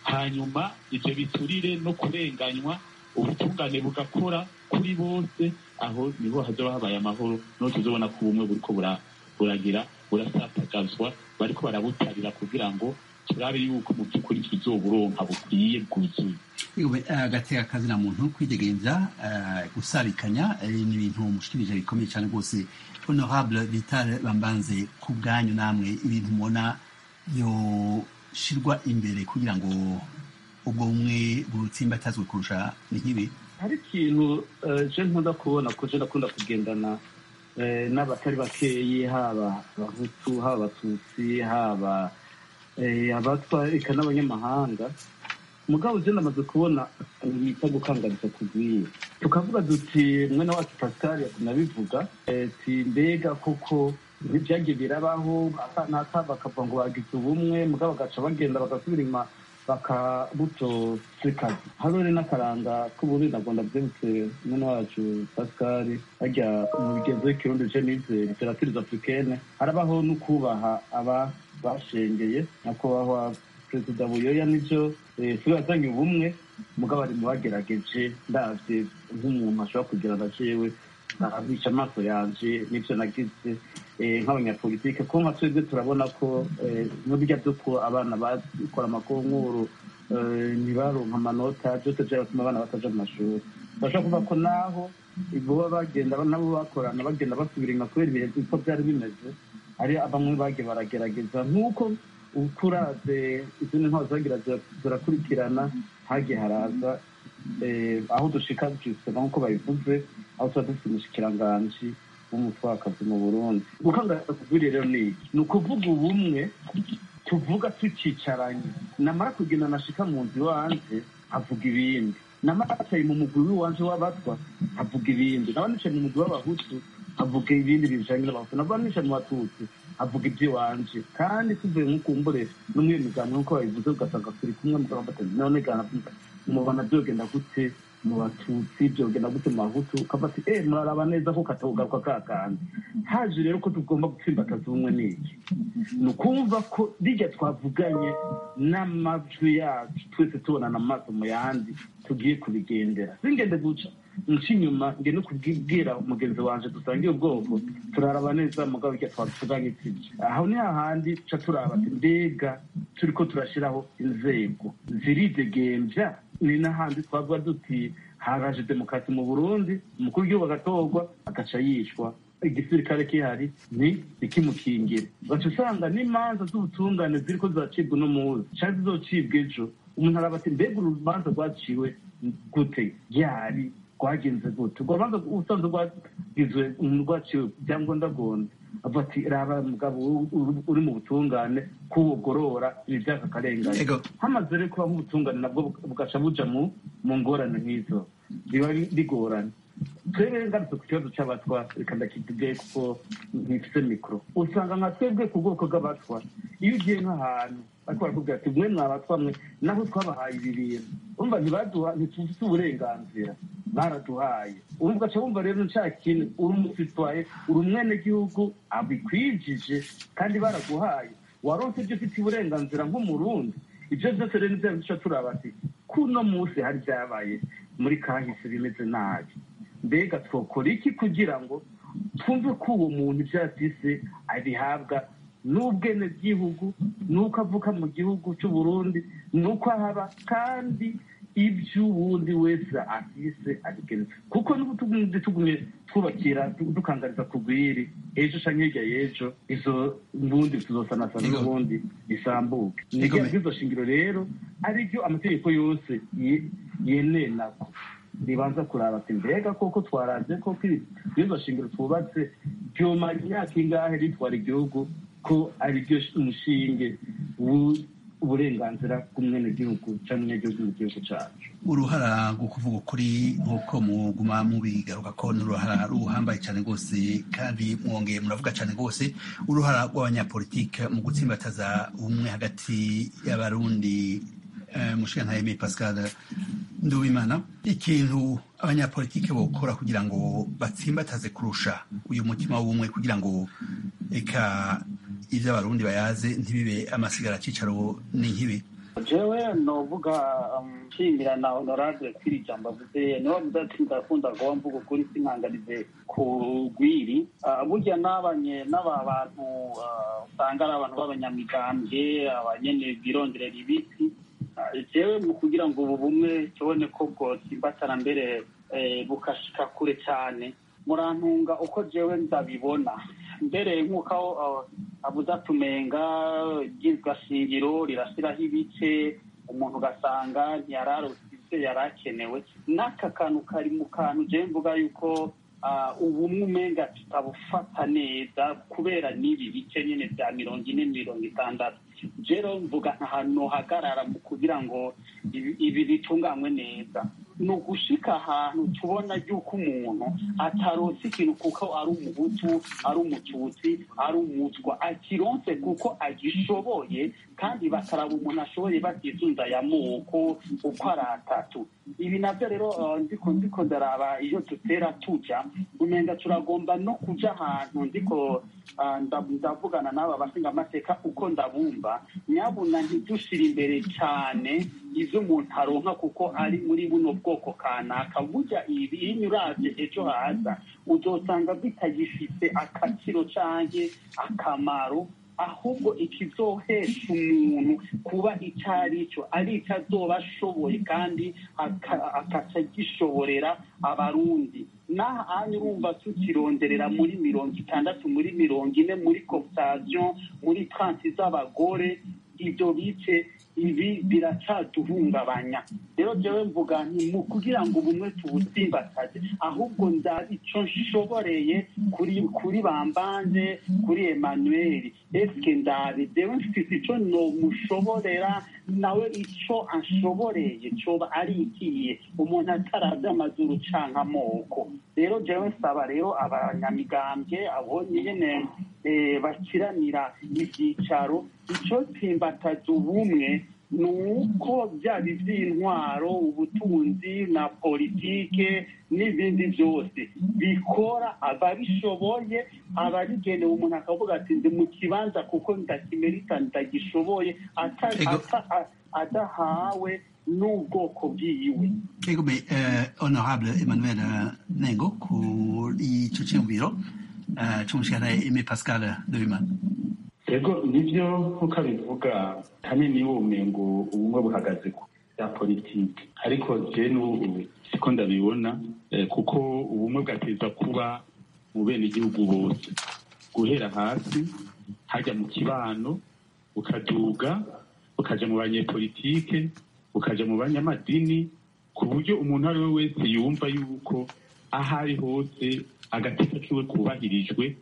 hanyuma ibyo biturire no kurenganywa ubutungane bugakora kuri bose aho niho hazaba habaye amahoro niho tuzobona ko ubumwe buriko buragira burasatagazwa bariko barabutarira kugira ngo turabe yuko mu by'ukuri tuzoburonka bukwiye bwuzuye agateka kazina muntu kwidegenza gusabikanya ni ibintu mushikirije bikomeye cyane rwose honorable vital bambanze ku bwanyu namwe ibintu mubona yoshirwa imbere kugira ngo ubwo bumwe butsimbatazwe kurusha ni nk'ibi hari ikintu je nkunda kubona ko je ndakunda kugendana n'abatari bakeyi haba abahutu haba abatutsi haba abatwa eka n'abanyamahanga mugabo je ndamaze kubona bita gukangariza kugwiye tukavuga duti mwene wacu pascal nabivuga ti mbega koko ntibyagiye birabaho naka bakavuga ngo bagize ubumwe mugabo bagaca bagenda bagasubira inyuma bakabutosekaza hano rero n'akaranga k'uburundi nagomba byibutse mwene wacu pascal hajya mu bigenzo w'ikirundi je nize literaturize africaine harabaho no kubaha aba bashengeye nyakubahwa perezida buyoya nibyo siwe yazanye ubumwe mugabo ari mu bagerageje ndavye nk'umuntu ashobora kugira na jewe abica amaso yanje n'ivyo nagize nk'abanyapolitike ko nka twebwe turabona ko n'uburya by'uko abana bakora amakonkuru ntibaronka amanota byose byaratuma abana bataja mu mashuri bashobora kuvuga ko naho boba bagenda nabo bakorana bagenda basubira inyuma kubera ibihe uko byari bimeze hari bamwe bagiye baragerageza nk'uko ukuraze izindi ntwaro zagira zirakurikirana hagiye haraza aho dushika dusaba nk'uko babivuze aho tuba dufite umushikiranganji w'umutwakazi mu burundi gukangurira kugwira rero ni iki ni ukuvuga ubumwe tuvuga tucicaranye namara kugenda nashika mu nzu iwanje avuga ibindi namara nicaye mu mugwi w'iwanje w'abatwa avuga ibindi naba nicaye mu mugwi w'abahutu avuga ibindi bijanye n'abahutu naba nicaye mu batutsi avuga iby'iwanje kandi tuvuye nk'ukumbure no muri iyo migambi nk'uko babivuze ugasanga turi kumwe mugabo batatu none gana mubona byogenda gute mu batutsi byogenda gute mu bahutu ukavuga ati eh muraraba neza ko katogaruka ka kandi haje rero ko tugomba gutsimbataza ubumwe n'iki ni ukumva ko rijya twavuganye n'amajwi yacu twese tubonana amaso mu yandi tugiye kubigendera singende guca nca inyuma nge no kubwira umugenzi wanje dusangiye ubwoko turaraba neza mugabo ijya twavuganye sibyo aho ni hahandi ca turaba ati mbega turiko turashiraho inzego ziridegembya ni n'ahandi twavuga duti haraje demokarasi mu burundi umukuru w'igihugu agatorwa agaca yishwa igisirikare kihari ni ikimukingire baca usanga n'imanza z'ubutungane ziriko ziracibwa uno munsi canke zizocibwa ejo umuntu araba ati mbega urubanza rwaciwe gute ryari rwagenze gute urwo rubanza ubusanzwe rwagizwe rwaciwe byangombwa gonda avuga ati raba mugabo uri mu butungane kuwugorora ibi byaka akarengane hamaze rero kuba nk'ubutungane nabwo bugaca buja mu ngorane nk'izo biba bigoranye twebwe ngarutse ku kibazo cy'abatwa reka ndakivuge kuko ntifite mikoro usanga nka twebwe ku bwoko bw'abatwa iyo ugiye nk'ahantu ariko barakubwira ati mwe mwabatwa mwe naho twabahaye ibi bintu urumva ntibaduha ntitufite uburenganzira baraduhaye urumva ugaca wumva rero nca kintu uri umusitwaye uri umwenegihugu abikwijije kandi baraguhaye waronse ibyo ufite uburenganzira nk'umurundi ibyo byose rero nibyo duca turaba ati kuno munsi hari byabaye muri kahise bimeze nabi mbega twokora iki kugira ngo twumve ko uwo muntu ibyo yafise abihabwa n'ubwenegihugu n'uko avuka mu gihugu cy'uburundi n'uko ahaba kandi iby'uwundi wese afise abigenza kuko n'ubutugundi tugumye twubakira dukangariza kugwiri ejo canke hirya y'ejo izo mbundi tuzosanasana n'ubundi isambuke nizo shingiro rero aribyo amategeko yose yenenako ribanza kuraba ati mbega koko twaraje koko izo shingiro twubatse byomara imyaka ingahe ritwara igihugu ko ari byo umushinge uburenganzira bw'umwenegihugu cyangwa umunyagihugu mu gihugu cyacu uruhara rwo kuvuga ukuri nk'uko muguma mubigaruka ko ni uruhara ruhambaye cyane rwose kandi mwongeye muravuga cyane rwose uruhara rw'abanyapolitike mu gutsimbataza ubumwe hagati y'abarundi mushinga nka Aimé Pascal Nduwimana ikintu abanyapolitike bokora kugira ngo batsimbataze kurusha uyu mutima w'ubumwe kugira ngo eka ibyo abarundi bayaze ntibibe amasigara cicaro n'inkibi jewe novuga nshimira na honorable kwiri jambo avuze niwe avuze ati ndakunda kuba mvuga ukuri sinkanganize ku rwiri burya n'abanye n'aba bantu usanga ari abantu b'abanyamigambwe abanyene bironderera ibiti jewe mu kugira ngo ubu bumwe tubone ko bwotsimbatana mbere bukashika kure cyane murantunga uko jewe ndabibona mbere nk'uko avuze atumenga ryizwa shingiro rirashyiraho ibice umuntu ugasanga ntiyararose ibyo yari akenewe n'aka kantu kari mu kantu jewe mvuga yuko ubumwe umenga tutabufata neza kubera n'ibi bice nyine bya mirongo ine mirongo itandatu rero mvuga ahantu hagarara mu kugira ngo ibi bitunganywe neza ni ugushika ahantu tubona yuko umuntu atarose ikintu kuko ari umuhutu ari umututsi ari umutwa akironse kuko agishoboye kandi bakaraba umuntu ashoboye batizunda ya moko uko ari atatu ibi nabyo rero ndiko ndiko ndaraba iyo dutera tuja umenga turagomba no kuja ahantu ndiko ndavugana n'aba bashinga amateka uko ndabumva nyabuna ntidushire imbere cyane izo umuntu aronka kuko ari muri buno bwoko kanaka burya ibi iyo uravye ejo haza uzosanga bitagifite akaciro canke akamaro ahubwo ikizohesha umuntu kuba icyo ari cyo ari icyo azoba ashoboye kandi akaca gishoborera abarundi n'aha anya urumva tukironderera muri mirongo itandatu muri mirongo ine muri cooptation muri transi z'abagore ibyo bice ibi biracaduhungabanya rero jewe mvuga nti mu kugira ngo ubumwe tubutsimbataze ahubwo ndazi ico nshoboreye kuri kuri bambanje kuri Emmanuel eske ndabi jewe mfise ico nomushoborera nawe ico anshoboreye coba ari ikiye umuntu ataravye amazuru canke amoko rero jewe nsaba rero abanyamigambwe abo nyene bakiranira ivyicaro ico tsimbataza ubumwe ni uko byaba iby'intwaro ubutunzi na politike n'ibindi byose bikora ababishoboye ababigenewe umuntu akavuga ati ndi mu kibanza kuko ndakimerita ndagishoboye adahawe n'ubwoko bwiwe egome honorable emmanuel nengo kuri icyo cyumviro cy'umushikana eme pascal dorimana yego nibyo nk'uko abivuga hanini wume ngo ubumwe buhagaze ku bya politiki ariko je n'ubu siko ndabibona kuko ubumwe bwateza kuba mu bene igihugu bose guhera hasi hajya mu kibano bukaduga bukaja mu banyepolitike bukaja mu banyamadini ku buryo umuntu ari we wese yumva yuko aho ari hose agateka kiwe kubahirijwe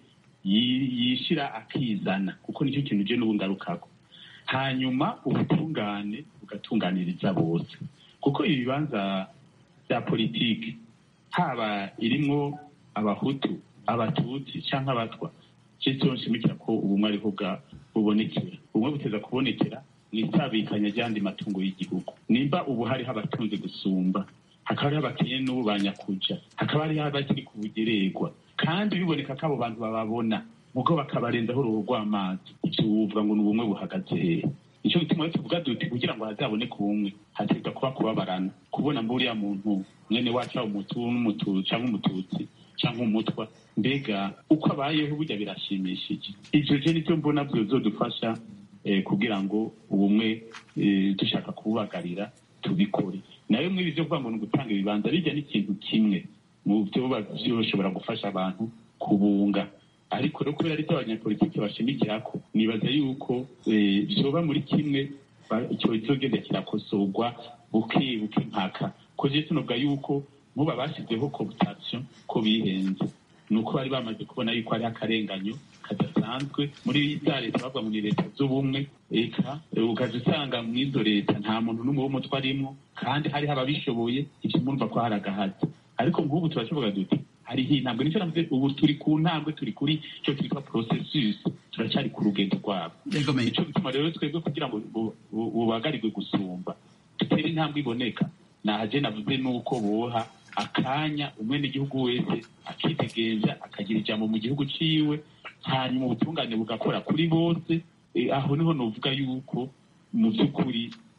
yishira akizana kuko nicyo kintu je n'ubu ngarukako hanyuma ubutungane bugatunganiriza bose kuko ibibanza bya politiki haba irimwo abahutu abatutsi canke abatwa cyo nshimikira ko ubumwe ariho bubonekera ubumwe buteza kubonekera mu isabikanya ry'andi matungo y'igihugu nimba ubu hariho abatunze gusumba hakaba hariho abakene n'ubu banyakuja hakaba hariho abakiri ku bugererwa kandi biboneka ko abo bantu bababona mugo bakabarenzaho uruhu rw'amazi ivyo wuvuga ngo ni ubumwe buhagaze hehe nico gituma rero tuvuga duti kugira ngo hazaboneke ubumwe hategwa kuba kubabarana kubona mburiya muntu mwene wacu aba umutu n'umutu canke umututsi canke umutwa mbega uko abayeho burya birashimishije ivyo je nivyo mbona vyozodufasha kugira ngo ubumwe dushaka kububagarira tubikore nayo mwibi vyo kuvuga ngo ni ugutanga ibibanza bijya n'ikintu kimwe mu byo byoshobora gufasha abantu kubunga ariko rero kubera aricyo abanyapolitiki bashimikirako nibaza yuko vyoba muri kimwe icyo kizogenda kirakosorwa buke buke mpaka ko je tunovuga yuko nkuba bashyizeho cooptation ko bihenze ni uko bari bamaze kubona yuko hariho akarenganyo kadasanzwe muri za leta bavuga ngo ni leta z'ubumwe eka ukaza usanga mu izo leta nta muntu n'umwe w'umutwe arimwo kandi hariho ababishoboye ivyo murumva ko hari agahazi ariko nk'ubu turashoboga duti hariho intambwe nicyo navuze ubu turi ku ntambwe turi kuri icyo twitwa processus turacyari ku rugendo rwabo nico gituma rero twebwe kugira ngo bubagarirwe gusumba dutere intambwe iboneka naje navuze nuko boha akanya umwene igihugu wese akitegereza akagira ijambo mu gihugu ciwe hanyuma ubutungane bugakora kuri bose aho niho novuga yuko mu by'ukuri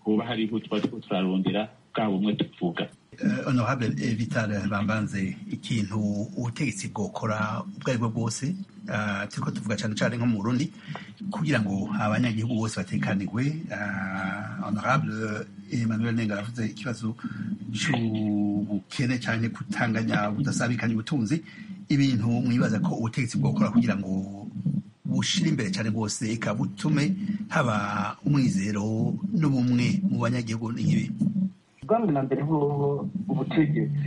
hoba hariho tuba turiko turarondera bwa bumwe tuvuga Uh, honorable eh, vital bambanze ikintu ubutegetsi bwokora ubwo ari bwo bwose uh, turiko tuvuga cane cane nko mu burundi kugira ngo abanyagihugu bose batekanirwe uh, honorable emmanuel nenga aravuze ikibazo c'ubukene canke kutanganya budasabikanya ubutunzi ibintu mwibaza ko ubutegetsi bwokora kugira ngo bushira imbere cyane rwose eka butume haba umwizero n'ubumwe mu banyagihugu n'ibi ubwami na mbere hoho ubutegetsi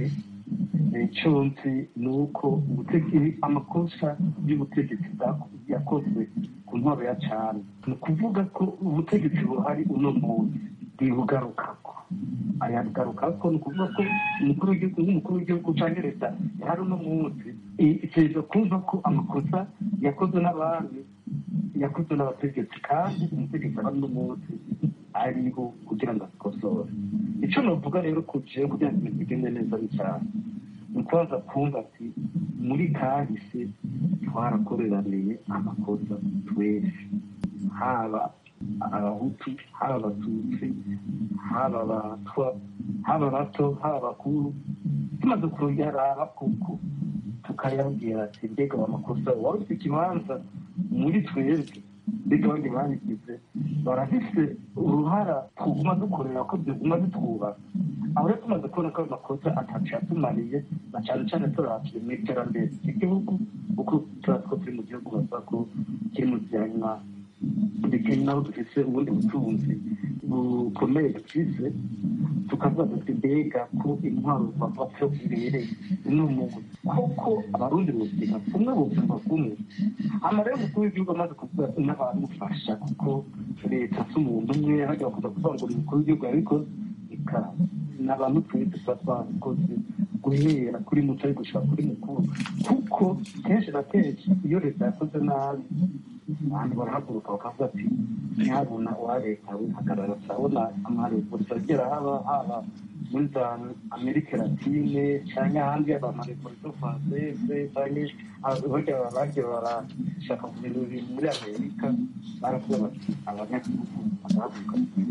icyo nzi ni uko ubutegetsi amakosa y'ubutegetsi yakozwe ku ntwaro ya cyane ni ukuvuga ko ubutegetsi buhari uno munsi bwibugarukako ayagarukako ni ukuvuga ko umukuru w'igihugu nk'umukuru w'igihugu cyangwa leta yari uno munsi itegereza kumva ko amakosa yakozwe n'abandi yakozwe n'abategetsi kandi umutegetsi aba uno munsi ariho kugira ngo azikosore icyo navuga rero ku gihe kugira ngo ibintu bigende neza ni cyane ni ukubaza kumva ati muri kahise twarakoreraniye amakosa twese haba abahutu haba abatutsi haba abatwa haba abato haba abakuru tumaze kuyaraba kuko tukayabwira ati mbega amakosa wari ufite ikibanza muri twebwe mbega abandi babigize barafise uruhara tuguma dukorera ko byaguma bitwubaka aho rero tumaze kubona ko ayo makosa atacu yatumariye na cyane cyane turabye mu iterambere ry'igihugu kuko turazi ko turi mu gihugu bavuga ko kiri mu byanywa ndetse naho dufite ubundi butunzi bukomeye dufise tukavuga duti mbega ko intwaro bapfa ibereye ni umuntu koko abarundi buzima kumwe bumva kumwe amarero umukuru w'igihugu amaze kuvuga n'abamufasha kuko leta si umuntu umwe hajya kuza kuvuga ngo ni umukuru w'igihugu yabikoze ikaba ni abantu twese tuba twabikoze guhera kuri muto ari gushaka kuri mukuru kuko kenshi na kenshi iyo leta yakoze nabi abantu barahaguruka bakavuga ati ntihabona uwa leta wihagarara turabona amarevurisa agera haba haba muri za amerika latine cyangwa ahandi abamarevurisa francese cyangwa burya bagiye barashaka kugira ibintu muri amerika baravuga bati abanyagihugu bagahaguruka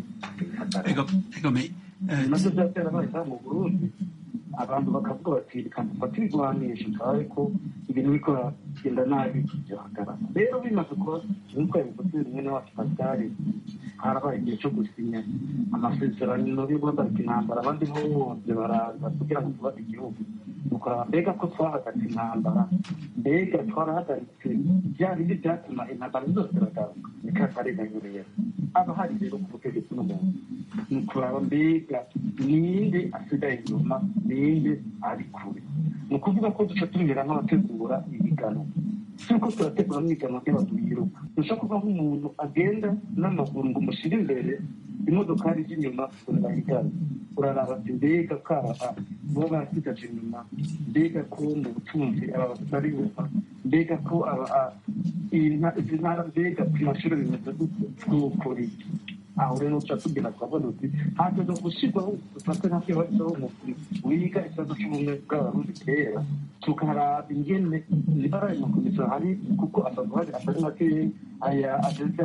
bihagarara nabyo byaterabaye mu burundi abantu bakavuga bati reka dufate ibigwanisho turabe ko ibintu biriko biragenda nabi byohagarara rero bimaze kuba nk'uko yabivuze rimwe na wacu pasitari harabaye igihe cyo gusinya amasezerano yo guhagarika intambara abandi bose baraza kugira ngo twubake igihugu dukora mbega ko twahagaritse intambara mbega twarahagaritse bya bindi byatuma intambara zose ziragaruka ni ka karenganyo rero aba hari rero ku butegetsi n'umuntu ni ukuraba mbega ninde asigaye inyuma ninde ari kure ni ukuvuga ko duca tumera nk'abategura ibiganwa turiko turategura n'ibiganwa by'abantu biruka dushobora kuva nk'umuntu agenda n'amaguru ngo umushyire imbere imodokari z'inyuma urahigana uraraba ati mbega karaha baba barasigaje inyuma mbega ko mu butunzi aba batari buva mbega ko izi ntara mbega ku mashuri bimeze gute twokora iki aho rero tuca tugenda twabona uti hageze gushyirwaho dufate nka kibazo umukuru wiga ikibazo cy'ubumwe bw'abarundi kera tukaraba ingene nibara ayo makomisiyo hari kuko asanzwe hari atari makeya aya ageze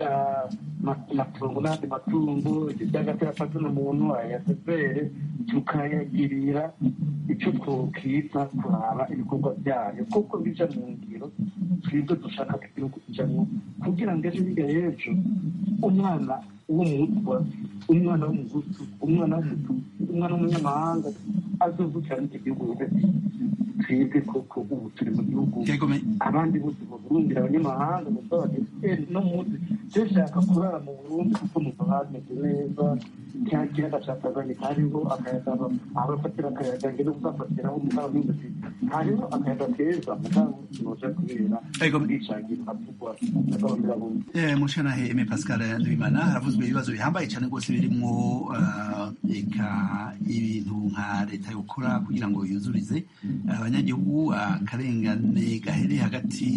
amatungo n'andi matungo iby'agatera afata n'umuntu aya sefere tukayagirira icyo twokita kuraba ibikorwa byayo kuko bija mu ngiro twebwe dushaka ko igihugu kijamwo kugira ngo ejo hirya y'ejo umwana w'umutwa umwana w'umugutu umwana w'umututsi umwana w'umunyamahanga azovukira n'iki gihugu hagati twebwe koko ubu turi mu gihugu abandi bose mu burundi abanyamahanga muva bageze no munsi dushaka kurara mu burundi kuko muva hameze neza cya kiyaga cya tanganyika hariho akayaga aho bafatira akayaga ngene kugafatiraho umugabo w'inzozi hariho akayaga keza mugabo kinoja kubera ubwicanyi havugwa n'agahomera mushanahe eme pascal ndabimana haravuzwe ibibazo bihambaye cyane rwose birimwo eka ibintu nka leta yokora kugira ngo yuzurize abanyagihugu akarengane gahere hagati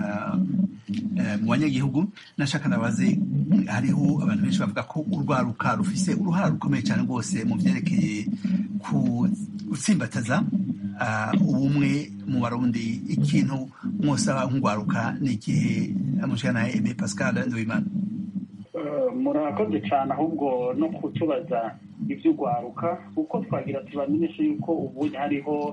mu banyagihugu nashaka nabaze hariho abantu benshi bavuga ko urwaruka rufise uruhara rukomeye cyane rwose mu byerekeye gutsimbataza ubumwe mu barundi ikintu mwosaba nk'urwaruka ni igihe mushana eme pascal ndabimana murakoze cyane ahubwo no kutubaza iby'urwaruka kuko twagira tubamenyeshe yuko ubu hariho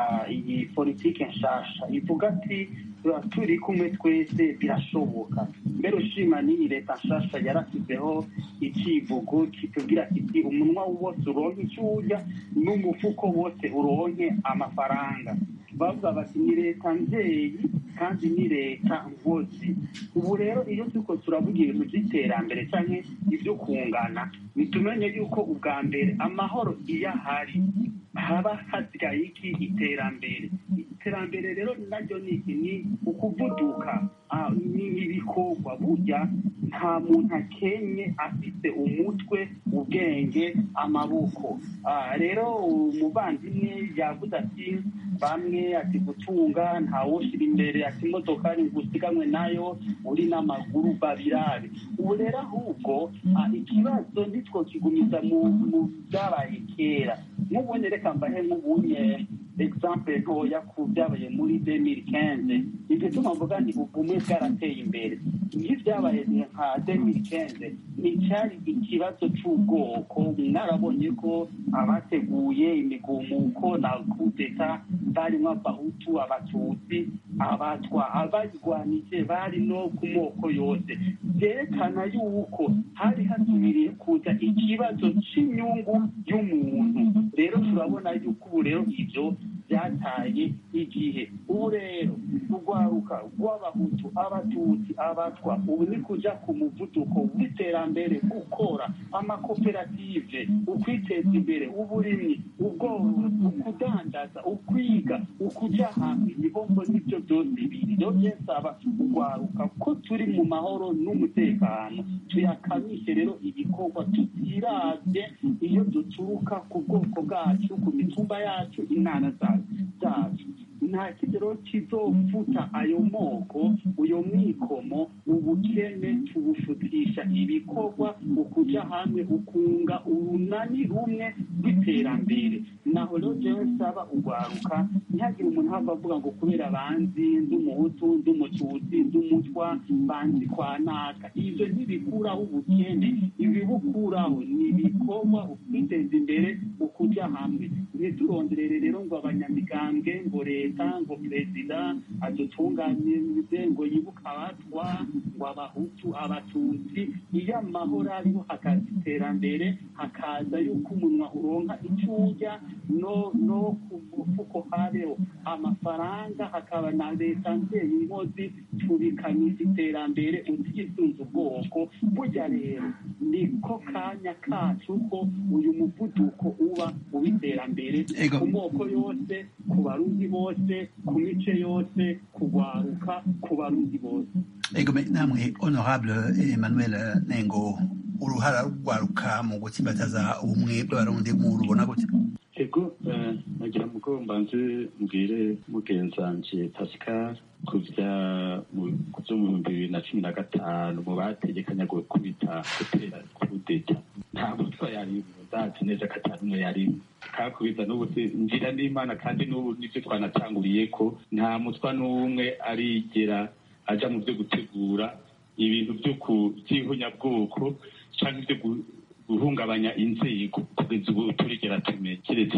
iyi politiki nshasha ivuga ati turi kumwe twese birashoboka mbere ushima n'iyi leta nshasha yarasizeho ikivugo kitubwira kiti umunwa wose uronke icyo urya n'umufuko wose uronke amafaranga bavuga bati ni leta nzeye kandi ni leta nkozi ubu rero iyo turiko turavuga ibintu by'iterambere cyangwa ibyo kungana bitumenye yuko ubwa mbere amahoro iyo ahari haba hasigaye iki iterambere iterambere rero naryo ni iki ni ukuvuduka ni ibikorwa burya nta muntu akenye afite umutwe ubwenge amaboko rero umuvandimwe yavuze ati bamwe ati gutunga ntawushyira imbere ati imodokari ngo usiganwe nayo uri n'amaguru babirabe ubu rero ahubwo ikibazo nitwo kigumiza mu byabaye kera nk'ubundi reka mbahe nk'ubunye example ntoya ku byabaye muri demiri kenze igituma mvuga nti ubumwe bwarateye imbere iyo byabaye nka demiri kenze nticyari ikibazo cy'ubwoko mwarabonye ko abateguye imigumuko na kudeta barimo abahutu abatutsi abatwa abayirwanije bari no ku moko yose byerekana yuko hari hasubiriye kuza ikibazo cy'inyungu y'umuntu rero turabona yuko ubu rero ibyo byataye igihe ubu rero urwaruka rw'abahutu abatutsi abatwa ubu ni kujya ku muvuduko w'iterambere gukora amakoperative ukwiteza imbere uburimyi ubworozi ukudandaza ukwiga ukujya hamwe niho mbona ibyo byose biri rero byesaba urwaruka ko turi mu mahoro n'umutekano tuyakamishe rero ibikorwa tutirabye iyo duturuka ku bwoko bwacu ku mitumba yacu intara zacu nta kigero kizofuta ayo moko uyo mwikomo ubukene tubufutisha ibikorwa ukuja hamwe ukunga urunani rumwe rw'iterambere naho rero jewe nsaba urwaruka ntihagire umuntu hava avuga ngo kubera banzi ndi umuhutu ndi umututsi ndi umutwa banzi kwa naka ivyo ntibikuraho ubukene ibibukuraho ni ibikorwa ukwiteza imbere ukuja hamwe ntituronderere rero ngo abanyamigambwe ngo leta ngo perezida adutunganirize ngo yibuke abatwa ngo abahutu abatutsi iyo amahoro ariho hakaza iterambere hakaza yuko umunwa uronka icyo urya no no ku mufuko habeho amafaranga hakaba na leta nzeye inkozi tubikamisha iterambere utisunze ubwoko burya rero niko kanya kacu ko uyu muvuduko uba uw'iterambere ku moko yose ku barundi bose ku mice yose kugwaruka ku barundi bose ego namwe honorable emmanuel nengo uruhara rwaruka mu gutsimbataza ubumwe bw'abarundi mu rubona gute ego nagira mugo mbanze mbwire mugenzanje pascal ku bya byo mu bihumbi bibiri na cumi na gatanu mu bategekanya gukubita gutera kudeta nta mutwa yari ndazi neza ko atari umwe yari kakubita n'ubu ngira n'imana kandi n'ubu nibyo twanatanguriye ko nta mutwa n'umwe arigera aja mu byo gutegura ibintu byo by'ihunyabwoko cyangwa ibyo guhungabanya inzego kugeza ubu turigera tumenye keretse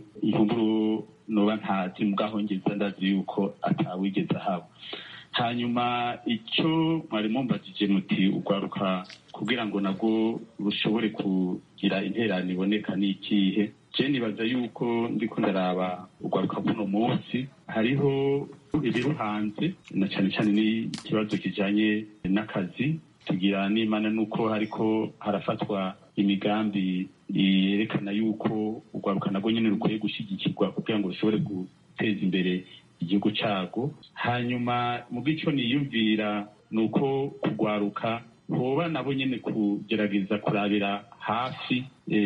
n'inkuru noba ntazi mugahongeza ndazi yuko atawigeze ahaba hanyuma icyo mwari mumbajije muti urwaruka kugira ngo nabwo rushobore kugira interano iboneka ni ikihe je nibaza yuko ndiko ndaraba urwaruka bw'uno munsi hariho ibiruhanze na cyane cyane n'ikibazo kijanye n'akazi tugira n'imana nuko hariko harafatwa imigambi yerekana yuko urwaruka nabwo nyine rukwiye gushyigikirwa kugira ngo rushobore guteza imbere igihugu cyago hanyuma mu bw'icyo niyumvira ni uko kurwaruka hoba nabo nyine kugerageza kurabira hafi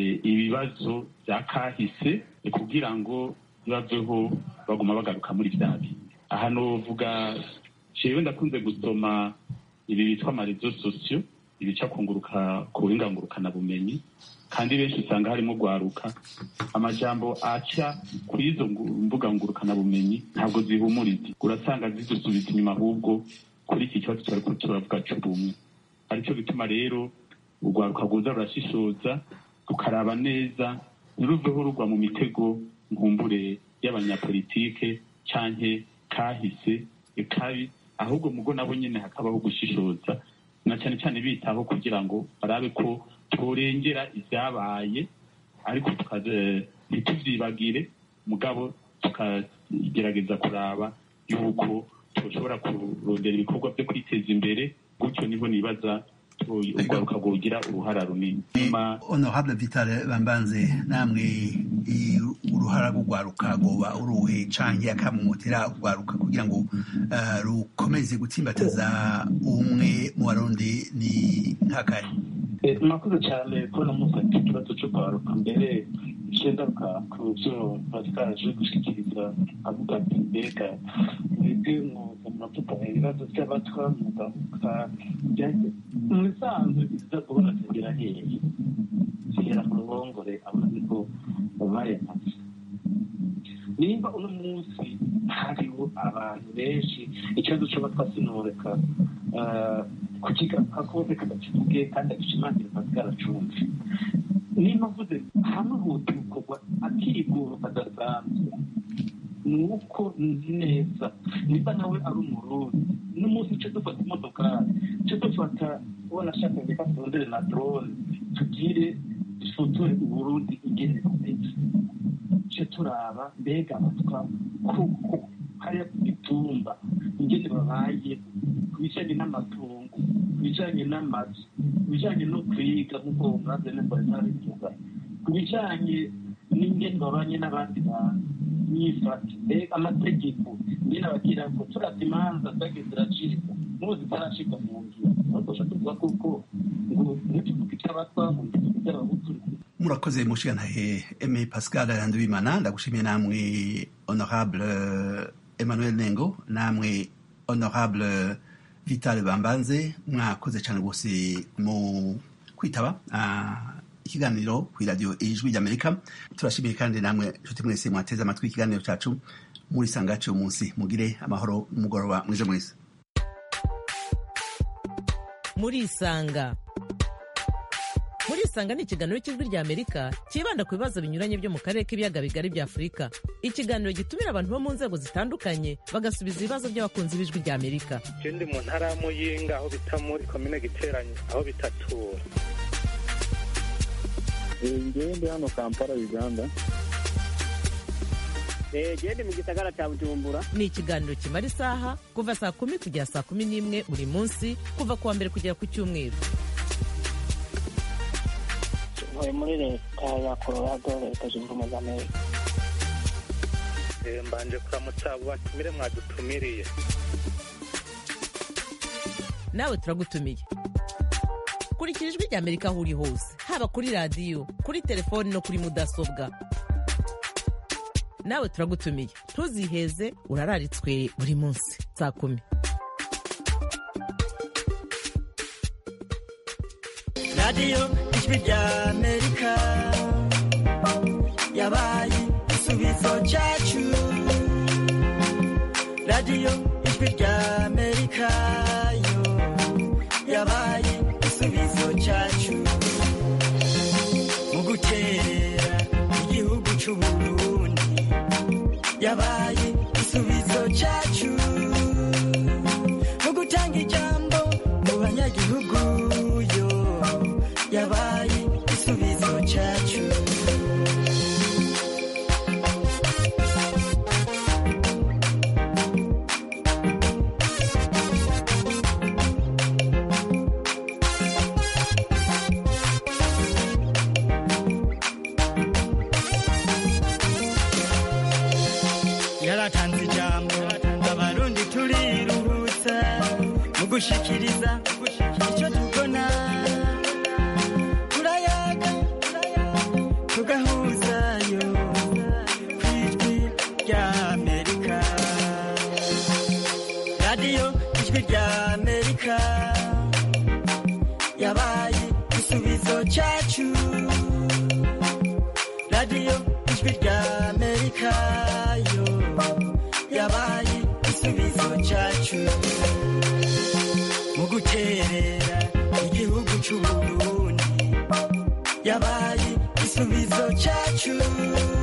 ibibazo bya kahise kugira ngo bibaveho baguma bagaruka muri bya bindi aha novuga jewe ndakunze gusoma ibi bitwa amarezo sosiyo ibica kunguruka ku bumenyi kandi benshi usanga harimo gwaruka amajambo aca kuri izo mbuga ngurukanabumenyi ntabwo zihumuriza urasanga zidusubiza inyuma ahubwo kuri iki kibazo turiko turavuga c'ubumwe aricyo bituma rero urwaruka rwoza rurashishoza rukaraba neza ntiruveho rugwa mu mitego nkumbure y'abanyapolitike canke kahise kabi ahubwo mugo nabo nyene hakabaho gushishoza na cyane cyane bitaho kugira ngo barabe ko turengera ibyabaye ariko ntituvyibagire mugabo tukagerageza kuraba yuko tushobora kurondera ibikorwa byo kwiteza imbere gutyo niho nibaza urwaruka rwogira uruhara runini honorable vitale bambanze namwe uruhara rw'urwaruka rwoba uruhe canke akamumutera urwaruka kugira ngo rukomeze gutsimbataza ubumwe mu barundi ni nk'akari murakoze cyane kubona mufata ikibazo cyo kwaruka mbere cendaruka ku byo batwaje gushyikiriza avuga ati mbega mwebwe muravuga ibibazo by'abatwa mugavuga mu bisanzwe biza kubona zigera hehe zigera ku ruhongore abona ko bayamaze nimba uno munsi hariho abantu benshi ikibazo cy'abatwa sinoreka kukigaruka ko reka bakivuge kandi agishimangira bwaracunze nimba mvuze hamwe huti gukorwa akigoro kadasanzwe ni uko nzi neza nimba nawe ari umurundi n'umunsi cyo dufata imodokari cyo dufata ubona ashaka reka turondere na drone tugire dusutore uburundi ingene kumeze cyo turaba mbega abatwa kuko hariya ku mitumba ingene babaye ku bijanye n'amatungo ku bijanye n'amazu ku bijanye no kwiga nk'uko umwaze neza ntabivuga ku bijanye n'ingene babanye n'abandi bantu nyifata mbega amategeko nyine abagira ngo turata imanza zagiye ziracika n'ubu zitaracika mu ngiro batosha tuvuga kuko ngo ntituvuge icy'abatwa ngo ntituvuge icy'abahutu murakoze mushigantahe eme pascal ndabimana ndagushimiye namwe honorable emmanuel nengo namwe honorable vital bambanze mwakoze cyane rwose mu kwitaba ikiganiro ku iradiyo ijwi ry'amerika turashimiye kandi namwe nshuti mwese mwateze amatwi ikiganiro cyacu muri sangaci uyu munsi mugire amahoro n'umugoroba mwije mwese murisanga murisanga ni ikiganiro cy'ijwi ry'amerika cyibanda ku bibazo binyuranye byo mu karere k'ibiyaga bigari bya afurika ikiganiro gitumira abantu bo mu nzego zitandukanye bagasubiza ibibazo by'abakunzi b'ijwi ry'amerika ndi mu ntara ya muyinga aho bita muri komine giteranye aho bitatura ngewe ndi hano kampala uganda gende mu gisagara cya bujumbura ni ikiganiro kimara isaha kuva saa kumi kugera saa kumi n'imwe buri munsi kuva ku wa mbere kugera ku cyumweru ntuye muri leta ya colorado leta zunze ubumwe za amerika mbanje kuramutsa abo batumire mwadutumiriye nawe turagutumiye kurikira ijwi ry'amerika aho uri hose haba kuri radiyo kuri telefoni no kuri mudasobwa nawe turagutumiye ntuziheze urararitswe buri munsi saa kumi radiyo ijwi ry'amerika yabaye igisubizo cyacu radiyo ijwi ry'amerika yo yabaye igisubizo cyacu mu guterera igihugu cy'uburundi yabaye igisubizo cyacu mu gutanga ijambo mu banyagihugu yo yabaye igisubizo cyacu yaratanze ijambo abarundi turiruhutsa mu gushikiriza icyo tubona turayaga tugahuzayo ku ijwi ry'amerika radiyo ijwi ry'amerika yabaye igisubizo cyacu radiyo ijwi ry'amerika yo yabaye igisubizo cyacu mu guterera c'uburundi yabaye igisubizo cyacu